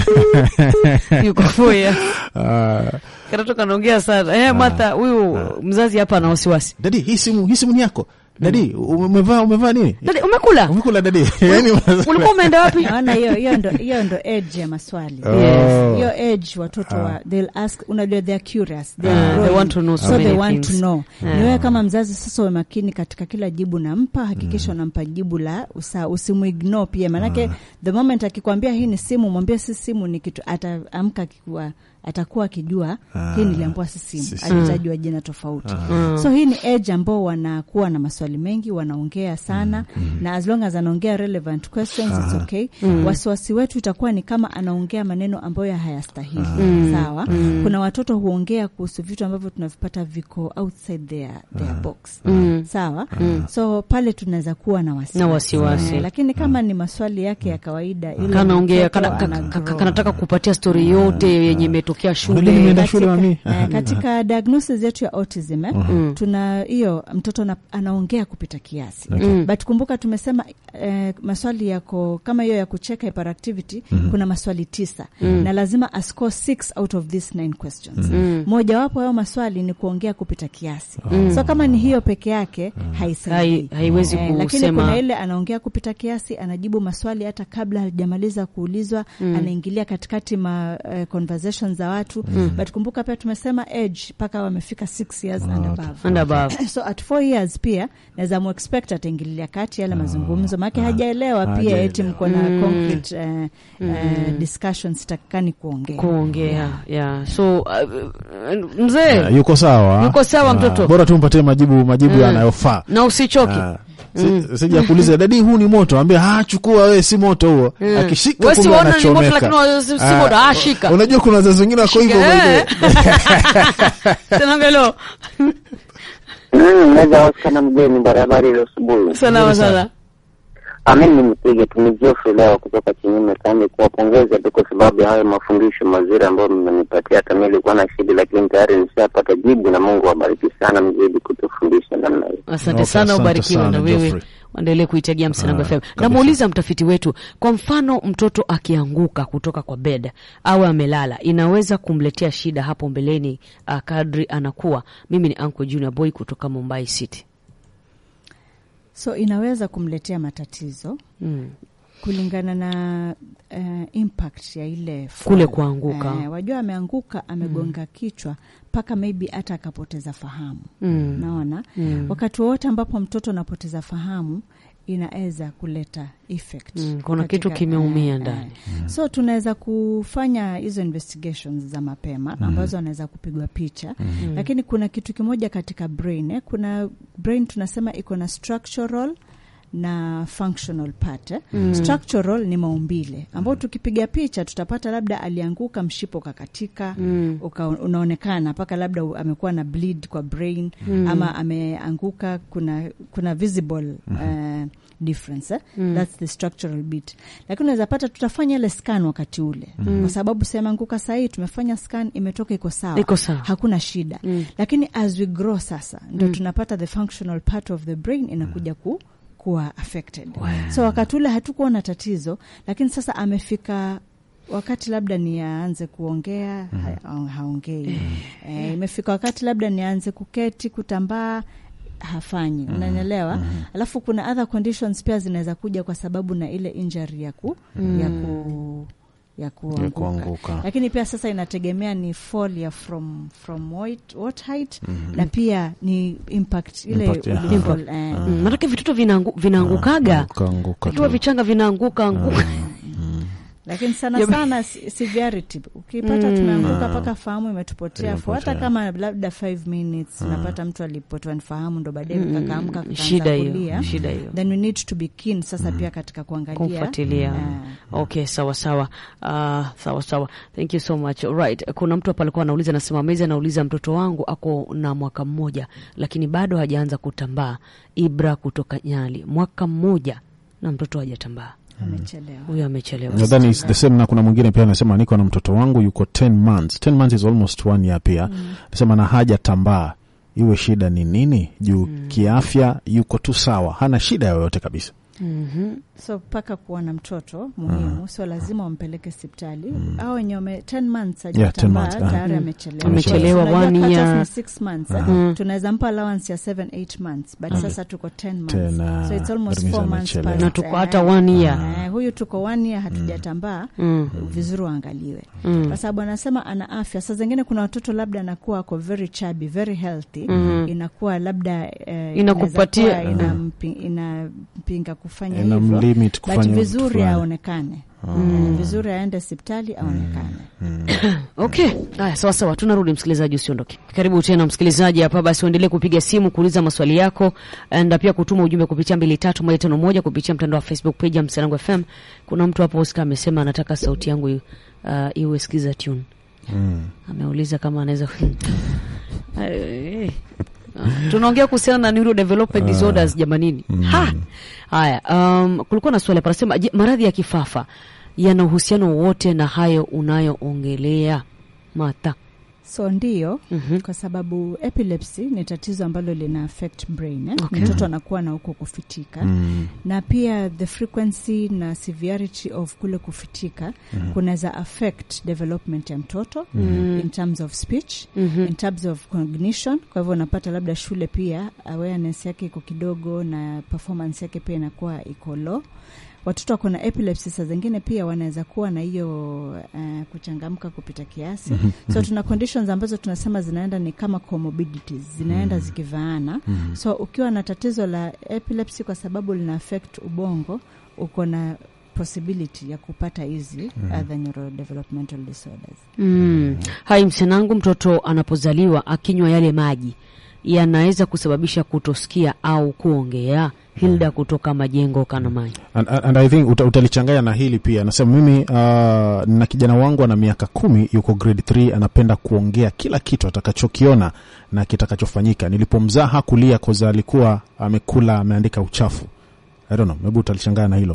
yuko foya Uh, katoto kanaongea sana eh, Martha huyu mzazi hapa ana wasiwasi dadi, hii simu hii simu ni yako. Dadi, umevaa umevaa nini? dadi umekula Umekula dadi? yani ulikuwa umeenda wapi naona hiyo hiyo ndo hiyo ndo edge ya maswali Oh. Yes. hiyo edge watoto wa they'll ask unajua they're curious Ah, they're they growing. want to know so so they many want to things. know Ah. ni wewe kama mzazi sasa uwe makini katika kila jibu nampa hakikisha unampa jibu la usa usimuignore pia maanake the moment akikwambia hii ni simu mwambie si simu ni kitu ataamka akikuwa atakuwa akijua hii niliambiwa si simu si simu. alitajwa jina tofauti so hii ni age ambao wanakuwa na maswali mengi wanaongea sana na as long as anaongea relevant questions it's okay wasiwasi wetu itakuwa ni kama anaongea maneno ambayo hayastahili sawa kuna watoto huongea kuhusu vitu ambavyo tunavipata viko outside their, their box sawa so pale tunaweza kuwa na wasiwasi, Na wasiwasi. Eh, lakini kama ni maswali yake ya kawaida ile kanaongea mtoto kana, ka- ana ka- ka- grow. kanataka kupatia stori yote yenye imetokea Unajua shule nimeenda shule mami. eh, katika diagnosis yetu ya autism eh, tuna hiyo mtoto na, anaongea kupita kiasi Okay. but kumbuka tumesema eh, maswali yako kama hiyo ya kucheka hyperactivity kuna maswali tisa na lazima ascore six out of these nine questions mojawapo yao maswali ni kuongea kupita kiasi so kama ni hiyo peke yake haisaidii Hai- haiwezi lakini kusema kuna ile anaongea kupita kiasi anajibu maswali hata kabla hajamaliza kuulizwa anaingilia katikati ma uh, conversations za watu but kumbuka pia tumesema age mpaka wamefika six years and above and above so at four years pia naweza muexpect ataingililia kati yale mazungumzo maake hajaelewa pia Hajaelewa. eti mko na concrete eh, eh, discussions takikani kuongea kuongea yeah. so uh, mzee Ah, yuko sawa Yuko sawa Ah, mtoto. bora tumpatie majibu majibu yanayofaa na usichoke Ah, si- sija kuuliza dadi huu ni moto ambia ha chukua we si moto huo akishika Wewe si kumbe waona ni moto, anachomeka. lakini wa- si- si Ah, moto. Ah, shika. unajua kuna wazazi wengine wako hivyo by the way. tena ngelo Mm, naweza wasikana mgeni barabara ile asubuhi. salama sana Mimi nipige tu ni Geoffrey leo kutoka Kinyume Kambi kuwapongeza tu kwa sababu ya hayo mafundisho mazuri ambayo mmenipatia. Hata mimi nilikuwa na shida, lakini tayari nishapata jibu, na Mungu awabariki sana mzidi kutufundisha namna hiyo. asante Okay, sana asante ubarikiwe sana, na wewe Geoffrey. waendelee kuitegia Msanango Ah, FM. kabisa. Namuuliza mtafiti wetu, kwa mfano mtoto akianguka kutoka kwa bed au amelala, inaweza kumletea shida hapo mbeleni uh, kadri anakuwa. Mimi ni Uncle Junior Boy kutoka Mumbai City. so inaweza kumletea matatizo Mm. kulingana na uh, impact ya ile fall. Kule kuanguka. Eh, wajua ameanguka amegonga kichwa mpaka maybe hata akapoteza fahamu Mm. naona Mm. wakati wowote ambapo mtoto anapoteza fahamu inaweza kuleta effect Mm, kuna katika- kitu kimeumia eh, ndani. eh. so tunaweza kufanya hizo investigations za mapema ambazo anaweza kupigwa picha lakini kuna kitu kimoja katika brain eh. kuna brain tunasema iko na structural na functional part eh. structural ni maumbile ambao tukipiga picha tutapata labda alianguka mshipo ukakatika Mm. uka, unaonekana mpaka labda u- amekuwa na bleed kwa brain ama ameanguka kuna kuna visible uh, difference eh? that's the structural bit lakini unaweza pata tutafanya ile scan wakati ule kwa sababu semanguka sahii tumefanya scan imetoka iko sawa Iko sawa. hakuna shida lakini as we grow sasa ndo tunapata the functional part of the brain inakuja ku kuwa affected so wakati ule hatukuwa na tatizo lakini sasa amefika wakati labda ni aanze kuongea ha, haongei eh, imefika wakati labda ni aanze kuketi kutambaa hafanyi unanielewa alafu kuna other conditions pia zinaweza kuja kwa sababu na ile injury ya ku, ya ku ya kuanguka. kuanguka. lakini pia sasa inategemea ni fall ya from from what, what height na pia ni impact ile Impact, yeah. ulifall, eh, Mm. Maanake vitoto vinaangu, vinaangukaga Kuanguka vikiwa tu. vichanga vinaanguka anguka. lakini sana Yame- sana si- severity ukipata tumeanguka mpaka fahamu imetupotea for hata Imepotea. kama labda 5 minutes unapata mtu alipotwa ni fahamu ndo baadaye Mm. kakaamka kakaanza Shida hiyo, kulia shida hiyo. then we need to be keen sasa pia katika kuangalia kumfuatilia Ah. okay sawa sawa uh, sawa sawa thank you so much right kuna mtu hapa alikuwa anauliza anasema mezi anauliza mtoto wangu ako na mwaka mmoja lakini bado hajaanza kutambaa ibra kutoka nyali mwaka mmoja na mtoto hajatambaa amechelewa huyo amechelewa nadhani it's the same na kuna mwingine pia anasema niko na mtoto wangu yuko 10 months 10 months is almost one year pia anasema na haja tambaa iwe shida ni nini juu kiafya yuko tu sawa hana shida yoyote kabisa Mhm. so mpaka kuona mtoto muhimu sio lazima wampeleke hospitali au wenye wame 10 months Yeah, 10 hajatambaa months, ah. tayari Mm. amechelewa Amechelewa, Unajua one cut-off year. ni 6 months eh? Mm. tunaweza mpa allowance ya 7 8 months but sasa tuko 10 months Tena, so it's almost that means 4 months amechelewa. past, na tuko eh. hata one year Eh, huyu tuko one year hatujatambaa Mm. vizuri waangaliwe Mm. kwa sababu anasema ana afya saa zingine kuna watoto labda anakuwa ako very chubby very healthy Mhm. inakuwa labda eh, Inakupatia- inaweza kuwa inampi- inampinga kufanya Ina hivyo mlimit but kufanya vizuri vitu fulani. aonekane mm. vizuri aende hospitali aonekane Okay, haya sawa sawa, tunarudi msikilizaji, usiondoke. Karibu tena msikilizaji hapa, basi uendelee kupiga simu kuuliza maswali yako na pia kutuma ujumbe kupitia mbili tatu moja tano moja kupitia mtandao wa Facebook page ya Msanangu FM. Kuna mtu hapo Oscar amesema anataka sauti yangu uh, iwe skiza tune. Mm. Ameuliza kama anaweza Eh, ah, tunaongea kuhusiana na neurodevelopment disorders jamanini. Ha! Haya, um, kulikuwa na swali hapa nasema, je, maradhi ya kifafa yana uhusiano wowote na hayo unayoongelea Mata? so ndio Mhm. kwa sababu epilepsy ni tatizo ambalo lina affect brain eh? Okay. mtoto anakuwa na huko kufitika Mm. na pia the frequency na severity of kule kufitika kunaweza affect development ya mtoto in terms of speech Mhm. in terms of cognition kwa hivyo unapata labda shule pia awareness yake iko kidogo na performance yake pia inakuwa iko low watoto wako na epilepsy saa zingine pia wanaweza kuwa na hiyo uh, kuchangamka kupita kiasi so tuna conditions ambazo tunasema zinaenda ni kama comorbidities zinaenda zikivaana so ukiwa na tatizo la epilepsy kwa sababu lina affect ubongo uko na possibility ya kupata hizi other neurodevelopmental disorders Mm. Hai msenangu, mtoto anapozaliwa akinywa yale maji yanaweza kusababisha kutosikia au kuongea. Hilda kutoka Majengo kana maji. And, and I think uta, utalichanganya na hili pia. Nasema mimi uh, na kijana wangu ana miaka kumi, yuko grade 3, anapenda kuongea kila kitu atakachokiona na kitakachofanyika. Nilipomzaa hakulia koza alikuwa amekula ameandika uchafu. I don't know, maybe utalichanganya na hilo.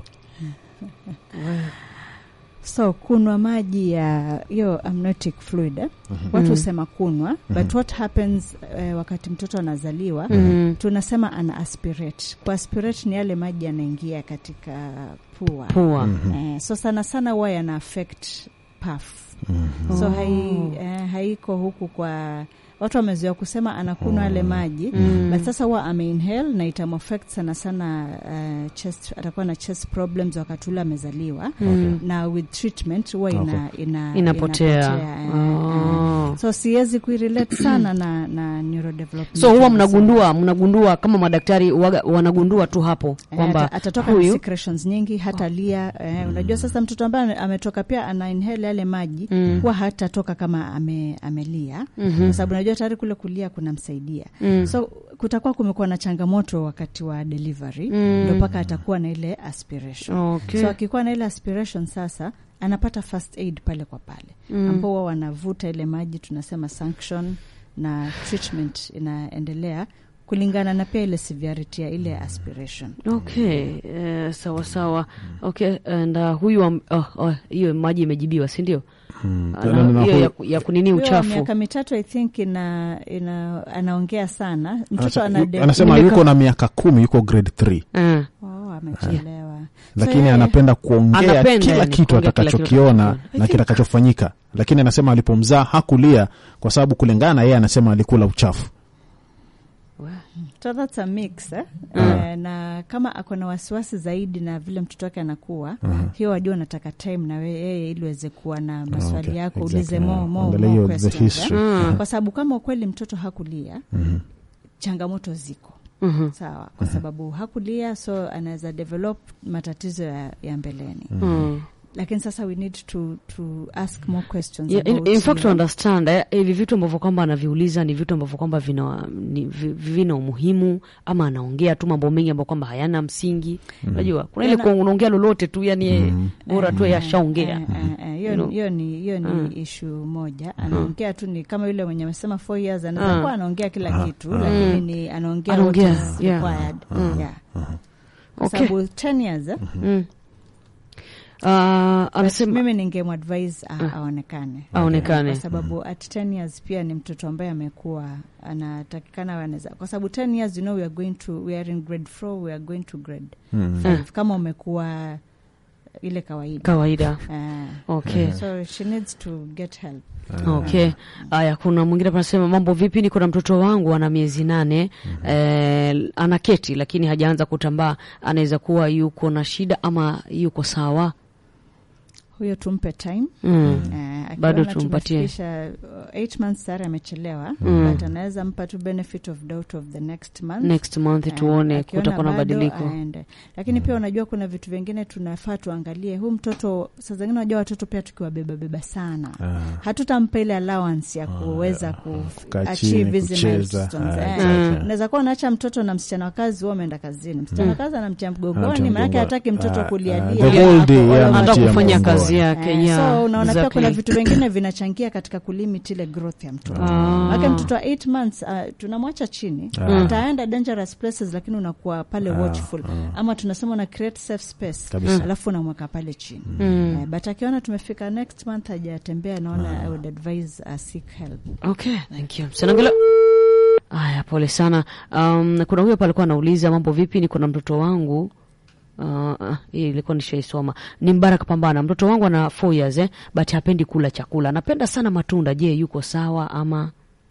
so kunwa maji ya hiyo amniotic fluid eh? watu husema kunwa but what happens eh, wakati mtoto anazaliwa Mm. tunasema ana aspirate kwa aspirate ni yale maji yanaingia katika pua Pua. eh, so sana sana huwa yana affect puff so hai, eh, haiko huku kwa watu wamezoea kusema anakunwa yale maji Mm. but sasa huwa ameinhale na itamuaffect sana sana uh, chest, atakuwa na chest problems wakati ule amezaliwa Mm. na with treatment huwa ina, ina, Inapotea. inapotea, eh, Oh. eh. so siwezi kuirelate sana na, na neurodevelopment So huwa mnagundua mnagundua kama madaktari waga, wanagundua tu hapo Eh, kwamba ata- atatoka na huyu secretions nyingi hata lia eh, unajua sasa mtoto ambaye ametoka pia ana inhale yale maji Mm. huwa hatatoka kama ame, amelia Mhm. kwa sababu unajua tayari kule kulia kunamsaidia Mm. so kutakuwa kumekuwa na changamoto wakati wa delivery Mm. ndo mpaka atakuwa na ile aspiration Okay. so akikuwa na ile aspiration sasa anapata first aid pale kwa pale Mm. ambao huwa wanavuta ile maji tunasema sanction na treatment inaendelea kulingana na pia ile severity ya ile aspiration Okay, eh, sawa sawa. Okay, and uh, huyu am- oh, oh, hiyo maji imejibiwa, si ndio? Ana- Na- na- na Hiyo huyu- ya, ku- ya kunini Huyo wa uchafu. miaka mitatu i think ina, ina anaongea sana mtoto Anasema- ana yu- anasema Nimeka- yuko na miaka kumi, yuko grade 3 Eh. oh, amechelewa lakini yeye- anapenda kuongea Anapenda, kila yani, kitu kuongea kila kitu atakachokiona atakachokiona. I na think- kitakachofanyika, lakini anasema alipomzaa hakulia kwa sababu kulingana na yeye anasema alikula uchafu. So that's a mix eh? Eh, na kama ako na wasiwasi zaidi na vile mtoto wake anakuwa hiyo wajua unataka time na we- yeye ili uweze kuwa na maswali okay, yako exactly, ulize yeah. more, more, Angalia more hiyo the questions, history. eh? Mm. kwa sababu kama ukweli mtoto hakulia changamoto ziko Mhm. sawa kwa sababu hakulia so anaweza develop matatizo ya, ya mbeleni Mm. lakini sasa we need to, to ask more questions Yeah, in, about in fact to hiyo. understand eh, hivi vitu ambavyo kwamba anaviuliza ni vitu ambavyo kwamba vina, ni, vi- vina umuhimu ama anaongea tu mambo mengi ambayo kwamba hayana msingi. Unajua kuna ile Yana- kwa unaongea lolote tu yani eh, bora tu Eh, yashaongea. eh, eh, eh, hiyo You know. ni- hiyo ni hiyo ni Mm. issue moja anaongea tu ni kama yule mwenye amesema four years anaweza Mm. kuwa anaongea kila kitu lakini ni anaongea what Anaongea, is yeah. required yeah kwa Okay. sababu 10 years eh, Mm. Uh, but anasema mimi ningemadvise a- aonekane Aonekane. kwa sababu at 10 years pia ni mtoto ambaye amekuwa anatakikana anaweza kwa sababu 10 years you know we are going to we are in grade 4 we are going to grade Mm. 5 kama umekuwa ile kawaida kawaida. Eh, Okay. so she needs to get help Okay. Haya, kuna mwingine panasema mambo vipi, niko na mtoto wangu ana miezi nane eh, anaketi lakini hajaanza kutambaa, anaweza kuwa yuko na shida ama yuko sawa? huyo tumpe time Mm. Eh, akiona Bado tumpatie. tumefikisha, uh, eight months tayari amechelewa Mm. but anaweza mpa tu benefit of doubt of the next month Next month Eh, tuone akiona kutakuwa na bado, mabadiliko. aende. lakini pia unajua kuna vitu vingine tunafaa tuangalie huu mtoto saa zingine unajua watoto pia tukiwabeba beba sana Ah. hatutampa ile allowance ya kuweza kukaa chini, kuachieve hizi kucheza. milestones, Ah, eh. exactly. unaweza kuwa unaacha mtoto na msichana wa kazi huwa ameenda kazini msichana wa kazi anamtia Anamtia mgogoni maanake mgongo. hataki mtoto Ah, kulialia ah, the whole day, yeah, Hata Anatia kufanya mgongoni. kazi yake Eh, yeah, so unaona pia exactly. kuna vitu vingine vinachangia katika kulimit ile growth ya mtoto Ah. maake mtoto wa 8 months uh, tunamwacha chini ataenda dangerous places lakini unakuwa pale watchful ama tunasema una create safe space Kabisa. alafu unamweka pale chini Mm. Eh, but akiona tumefika next month hajatembea naona i would advise uh, seek help Okay, thank you. Msanangelo. Aya, pole sana. Um, kuna huyo hapa alikuwa anauliza mambo vipi, niko na mtoto wangu Uh, uh, hii ilikuwa nishaisoma. Ni Mbaraka Pambana, mtoto wangu ana 4 years eh, but hapendi kula chakula, anapenda sana matunda. Je, yuko sawa ama?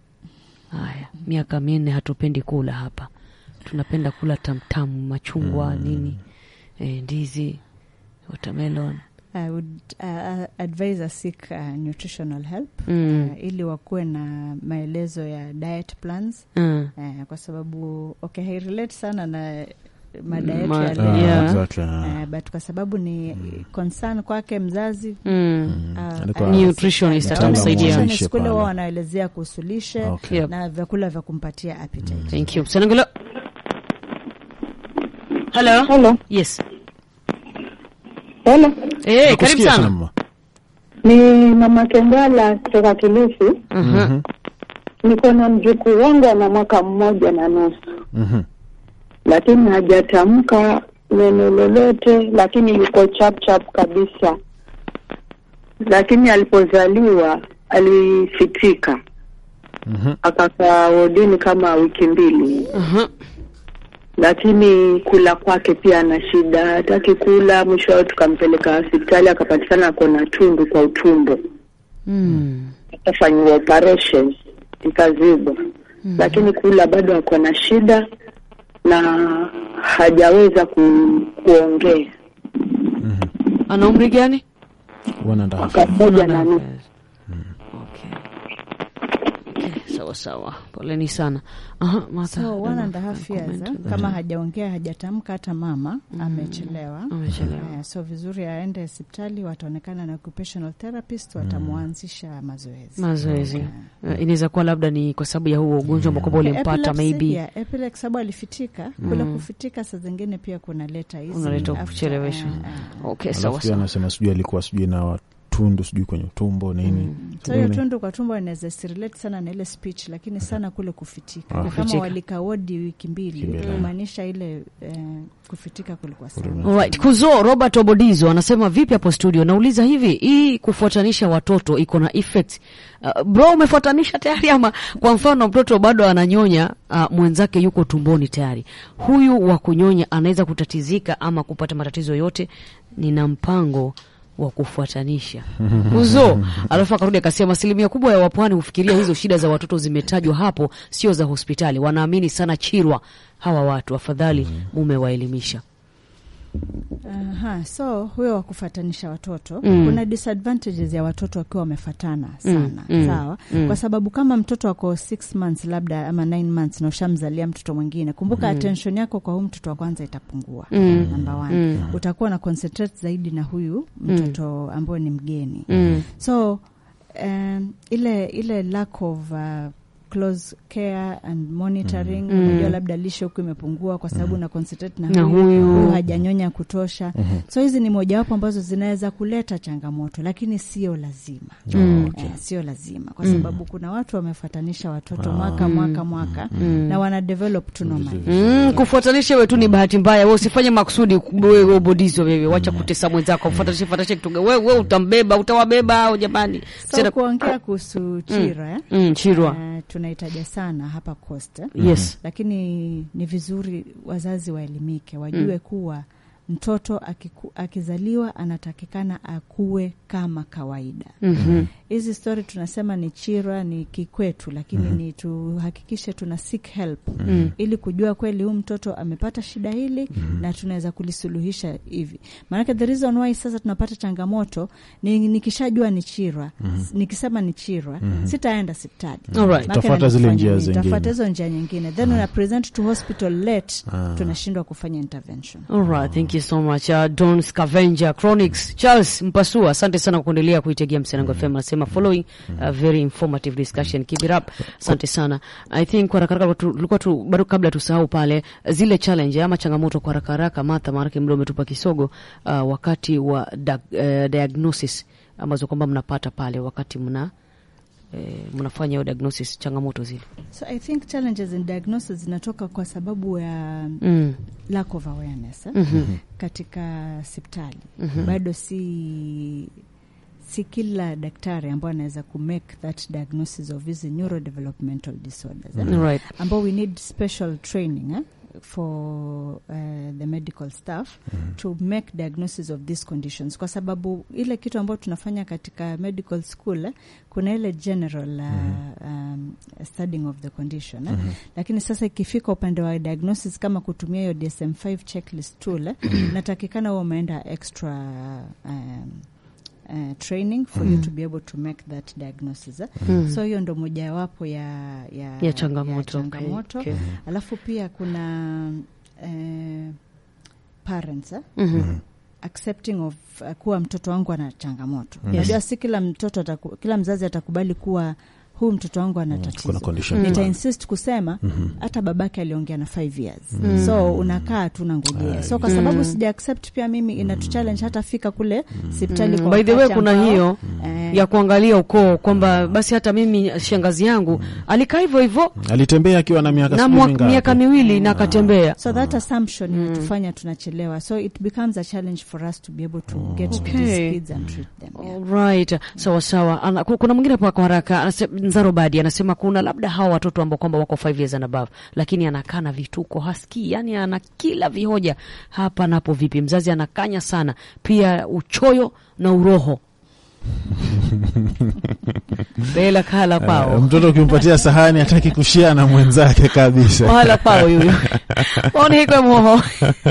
Haya, miaka minne hatupendi kula hapa, tunapenda kula tamtamu, machungwa nini, eh, ndizi watermelon I would uh, advise a seek uh, nutritional help Mm. uh, ili wakuwe na maelezo ya diet plans Mm. uh, kwa sababu okay, hairelate sana na mada yetu Ma- ya Ah, leo Yeah. exactly, ah. uh, but kwa sababu ni concern kwake mzazi Mm. uh, Alikuwa- uh, nutritionist Mtaalamu wa atamsaidia lishe. Sunday school pale. wao wanaelezea kuhusu lishe Okay. Yep. na vyakula vya kumpatia appetite. thank you Senangolo. hello Hello. yes Hello. eh karibu Nakusikia sana mama. Ni mama Kengala kutoka Kilifi. Mhm. Niko na mjukuu wangu ana mwaka mmoja na nusu, Mhm. lakini hajatamka neno lolote, lakini yuko chap chap kabisa. Lakini alipozaliwa alifitika, Mhm. akakaa wodini kama wiki mbili, Mhm. lakini kula kwake pia ana shida, hataki kula. Mwisho wao tukampeleka hospitali, akapatikana ako na tundu kwa utumbo. Mm. akafanyiwa operation ikazibwa, lakini kula bado ako na shida na hajaweza ku, kuongea. ana umri gani One and a half. Mwaka mmoja na nusu. Okay. Okay, sawa sawa, poleni sana. Aha, Martha, So one Donna, and a half years comment eh, on that. kama hajaongea hajatamka hata mama amechelewa. Amechelewa. Eh, so vizuri aende hospitali, wataonekana na occupational therapist, watamwanzisha mazoezi. mazoezi Eh, inaweza kuwa labda ni kwa sababu ya huo ugonjwa ambao kwamba ulimpata Epilepsy, maybe yeah, epilepsy sababu alifitika kule kufitika, saa zingine pia kunaleta hizi unaleta after, kuchelewesha. eh, eh. Okay, sawa Alafu pia sawa. anasema sijui alikuwa sijui na tundu sijui kwenye utumbo nini. So hiyo Nini? tundu kwa tumbo inaweza sirelate sana na ile speech, lakini sana kule kufitika. Ah. Kama Kufitika. walika wodi wiki mbili, Kimbele. kumaanisha ile eh, kufitika kulikuwa sana. Alright. Kuzo Robert Obodizo anasema vipi hapo studio? Nauliza hivi, hii kufuatanisha watoto iko na effect? Uh, bro umefuatanisha tayari ama kwa mfano mtoto bado ananyonya uh, mwenzake yuko tumboni tayari. Huyu wa kunyonya anaweza kutatizika ama kupata matatizo yote. Nina mpango wa kufuatanisha Kuzo. Alafu akarudi akasema asilimia kubwa ya wapwani hufikiria hizo shida za watoto zimetajwa hapo, sio za hospitali. Wanaamini sana chirwa hawa watu, afadhali mumewaelimisha. Aha, so huyo wa kufatanisha watoto Mm. kuna disadvantages ya watoto wakiwa wamefatana sana mm, sawa mm. kwa sababu kama mtoto wako six months labda ama nine months na ushamzalia mtoto mwingine kumbuka attention yako kwa huyu mtoto wa kwanza itapungua Mm. number one Mm. utakuwa na concentrate zaidi na huyu mtoto ambaye ni mgeni Mm. so um, ile ile lack of uh, close care and monitoring Mm. unajua labda lishe huku imepungua kwa sababu na concentrate na, Na huyu, huyu. huyu hajanyonya kutosha so hizi ni mojawapo ambazo zinaweza kuleta changamoto lakini sio lazima Mm. Eh, sio lazima kwa sababu kuna watu wamefuatanisha watoto mwaka mwaka mwaka na wana develop tu normally Mm, kufuatanisha wewe tu ni bahati mbaya. Wewe usifanye makusudi wewe ubodizo wewe. Wacha kutesa mwenzako. Fuatanisha fuatanisha kitu gani? Wewe wewe utambeba, utawabeba au jamani. so Sina- kuongea kuhusu chira eh? Mm, chirwa. Eh, tunahitaja sana hapa coast eh? Yes. lakini ni vizuri wazazi waelimike wajue kuwa mtoto akiku, akizaliwa anatakikana akue kama kawaida Mhm. hizi stori tunasema ni chira ni kikwetu lakini ni tuhakikishe tuna seek help ili kujua kweli huu mtoto amepata shida hili na tunaweza kulisuluhisha hivi maanake the reason why sasa tunapata changamoto ni nikishajua ni chira nikisema ni chira sitaenda sipitali Alright. Maanake Utafuata zile nafanya njia nini? zingine. Utafuata hizo njia nyingine then una present to hospital late tunashindwa kufanya intervention All right, thank you so much. Uh, Don Scavenger Chronics. Charles Mpasua, asante sana kwa kuendelea kuitegea Msenango FM. Anasema following a very informative discussion. Keep it up. Asante sana. I think kwa haraka haraka tu- tulikuwa tu bado kabla tusahau pale zile challenge ama changamoto kwa haraka haraka Martha, maana muda umetupa kisogo uh, wakati wa da, uh, diagnosis ambazo kwamba mnapata pale wakati mna eh, mnafanya hiyo diagnosis changamoto zile. so i think challenges in diagnosis zinatoka kwa sababu ya Mm. lack of awareness eh? Mhm. katika sipitali bado si si kila daktari ambao anaweza kumake that diagnosis of hizi neurodevelopmental disorders eh? Right. ambao we need special training eh? for uh, the medical staff to make diagnosis of these conditions kwa sababu ile kitu ambayo tunafanya katika medical school eh, kuna ile general uh, um, studying of the condition eh? Lakini sasa ikifika upande wa diagnosis kama kutumia hiyo DSM-5 checklist tool eh, natakikana huwa umeenda extra um, uh, training for you to be able to make that diagnosis eh? So hiyo ndo mojawapo ya, ya, ya changamoto, ya okay, changamoto. okay. Alafu pia kuna eh, parents eh? Mhm. accepting of uh, kuwa mtoto wangu ana changamoto. Unajua si kila mtoto ataku, kila mzazi atakubali kuwa huyu mtoto wangu ana kuna tatizo. condition Nita fulani. insist kusema hata babake aliongea na 5 years so unakaa tu nangojea so kwa sababu sija accept pia mimi inatu challenge hata fika kule hospitali kwa By the way wakati kuna ambao, hiyo eh, ya kuangalia ukoo kwamba basi hata mimi shangazi yangu alikaa hivyo hivyo alitembea akiwa na miaka na sijui mwa- mingapi. miaka miwili na akatembea. so that assumption inatufanya tunachelewa so it becomes a challenge for us to be able to get to Okay. these kids and treat them yeah. Alright, sawa sawa. Ana, ku- kuna mwingine hapa kwa haraka anasema, Nzaro Badi anasema kuna labda hawa watoto ambao kwamba wako 5 years and above, lakini anakaa na vituko, hasikii, yani ana kila vihoja hapa napo. Vipi mzazi anakanya sana, pia uchoyo na uroho bela kala Eh, pao mtoto ukimpatia sahani hataki kushia na mwenzake kabisa. wala pao yuyo onihikwe moho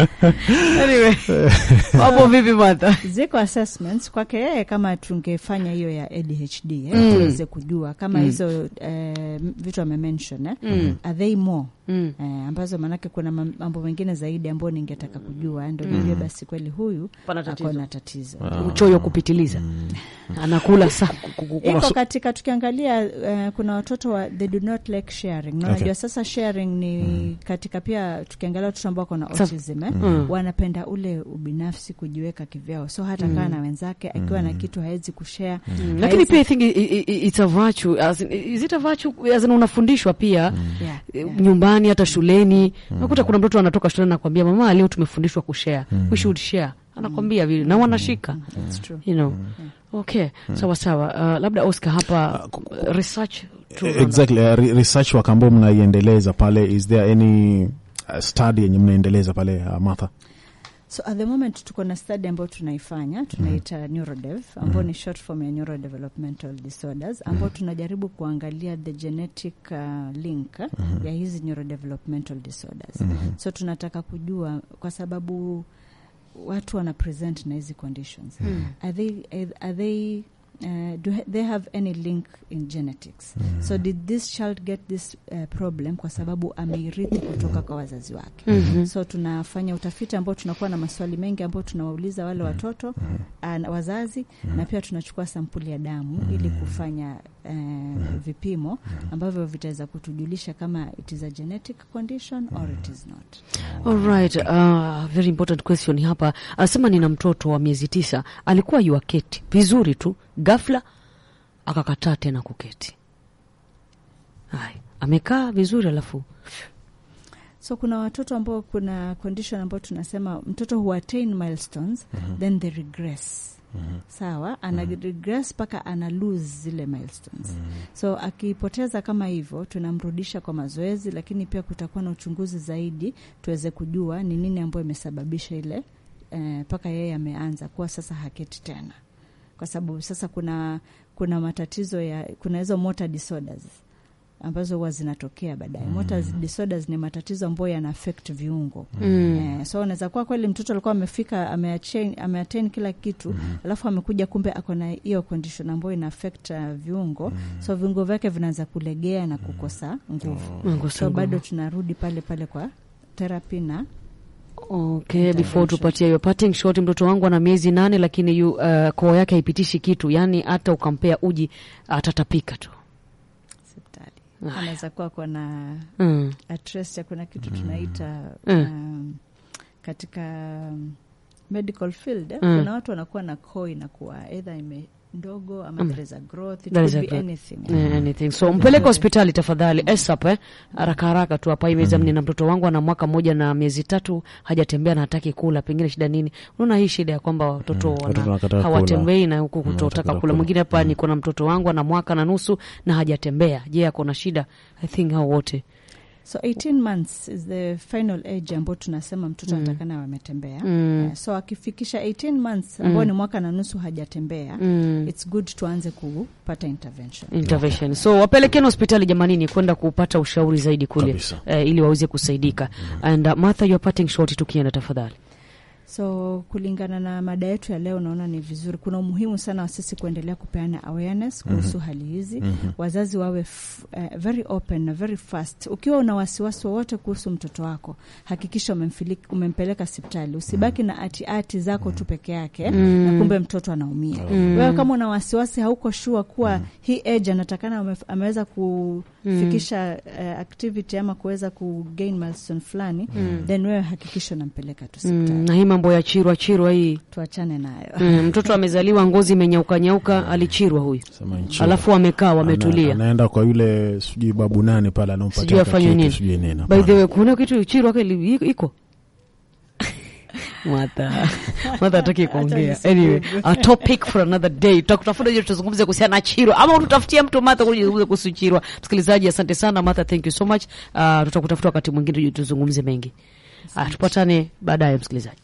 anyway wapo vipi Martha? ziko assessments kwake yeye kama tungefanya hiyo ya ADHD eh, tuweze kujua kama hizo eh, vitu amemention eh, are they more Mm. eh, ambazo maanake kuna mam- mambo mengine zaidi ambayo ningetaka kujua ndo nijue basi kweli huyu Pana tatizo. ako na tatizo uchoyo kupitiliza anakula sa iko katika tukiangalia uh, kuna watoto wa they do not like sharing na unajua sasa sharing ni katika pia tukiangalia watoto ambao wako na Sa- autism eh, wanapenda ule ubinafsi kujiweka kivyao so hata kaa na wenzake akiwa na kitu hawezi kushare lakini pia I think i- i- i- it's a virtue as in, is it a virtue as in unafundishwa pia yeah, eh, yeah. nyumbani hata shuleni nakuta kuna mtoto anatoka shuleni anakwambia mama leo tumefundishwa kushare we should share anakwambia vile na wanashika It's true. you know okay sawa sawa uh, labda Oscar hapa uh, research tu Exactly. Uh, re- research work ambao mnaiendeleza pale, is there any uh, study yenye mnaendeleza pale uh, Martha? So at the moment tuko na study ambayo tunaifanya tunaita neurodev ambayo ni short form ya neurodevelopmental disorders ambayo tunajaribu kuangalia the genetic uh, link uh, ya hizi neurodevelopmental disorders. So tunataka kujua kwa sababu watu wana present na hizi conditions are they, are they Uh, do ha- they have any link in genetics so did this child get this uh, problem kwa sababu ameirithi kutoka kwa wazazi wake so tunafanya utafiti ambao tunakuwa na maswali mengi ambao tunawauliza wale watoto uh, wazazi na pia tunachukua sampuli ya damu ili kufanya uh, vipimo ambavyo vitaweza kutujulisha kama it is a genetic condition or it is not Alright, uh, very important question hapa. Anasema nina mtoto wa miezi tisa, alikuwa yuaketi vizuri tu, ghafla akakataa tena kuketi. Hai, amekaa vizuri alafu so kuna watoto ambao kuna condition ambao tunasema mtoto hu attain milestones then they regress sawa ana regress mpaka ana lose zile milestones so akipoteza kama hivyo tunamrudisha kwa mazoezi lakini pia kutakuwa na uchunguzi zaidi tuweze kujua ni nini ambayo imesababisha ile mpaka yeye ameanza kuwa sasa haketi tena kwa sababu sasa kuna kuna matatizo ya kuna hizo motor disorders ambazo huwa zinatokea baadaye. Mm. Motor disorders ni matatizo ambayo yana affect viungo. Mm. Eh, so unaweza kuwa kweli mtoto alikuwa amefika ameattain ameattain kila kitu mm. alafu amekuja kumbe ako na hiyo condition ambayo ina affect uh, viungo mm. so viungo vyake vinaanza kulegea na kukosa nguvu. Mungu So sangu. bado tunarudi pale pale kwa therapy na Okay, before tupatie hiyo parting shot, mtoto wangu ana miezi nane, lakini yu, uh, koo yake haipitishi kitu, yaani hata ukampea uji atatapika tu. hospitali. Anaweza kuwa kuna Mm. atrest kuna kitu tunaita Mm. um, katika um, medical field eh, Mm. kuna watu wanakuwa na koo inakuwa either ime ndogo ama there is a growth it There is could a be growth. anything Eh, anything. So mpeleke hospitali tafadhali, ASAP eh, haraka haraka tu hapa. Imeza nina mtoto wangu ana mwaka mmoja na miezi tatu, hajatembea na hataki kula, pengine shida nini? Unaona hii shida ya kwamba watoto Mm, wana- watoto wanakataa hawatembei na huku kutotaka wanataka kula. kula. Mwingine hapa niko na mtoto wangu ana mwaka na nusu na hajatembea. Je, ako na shida? I think hao wote so 18 months is the final age ambao tunasema mtoto anatakana wametembea Mm. Eh, so akifikisha 18 months ambao ni mwaka na nusu hajatembea Mm. it's good tuanze kupata intervention intervention so wapelekeni hospitali jamanini kwenda kupata ushauri zaidi kule Kabisa. eh, ili waweze kusaidika and uh, Martha you are parting short tukienda tafadhali so kulingana na mada yetu ya leo naona ni vizuri kuna umuhimu sana wa sisi kuendelea kupeana awareness kuhusu hali hizi wazazi wawe f, uh, very open na very fast ukiwa una wasiwasi wowote kuhusu mtoto wako hakikisha umemfili- umempeleka hospitali usibaki na atiati zako tu peke yake na kumbe mtoto anaumia wewe kama una wasiwasi hauko shua kuwa hii age anatakana ame- ameweza kufikisha uh, activity ama kuweza kugain milestone fulani then wewe hakikisha unampeleka tu hospitali mm, na hii mambo ya chirwa chirwa hii tuachane nayo mm, mtoto amezaliwa ngozi imenyauka nyauka alichirwa huyu Sema nchi. alafu amekaa wametulia Ana, anaenda kwa yule sijui babu nane pale sijui anampatia afanye kitu, nini sijui nini. by the way kuna kitu chirwa kile iko Martha Martha hataki kuongea anyway a topic for another day tutakutafuta je tuzungumze kuhusiana na chirwa ama ututafutie mtu Martha kuja kuzungumza kuhusu chirwa msikilizaji asante sana Martha thank you so much uh, tutakutafuta wakati mwingine tuje tuzungumze mengi uh, tupatane baadaye msikilizaji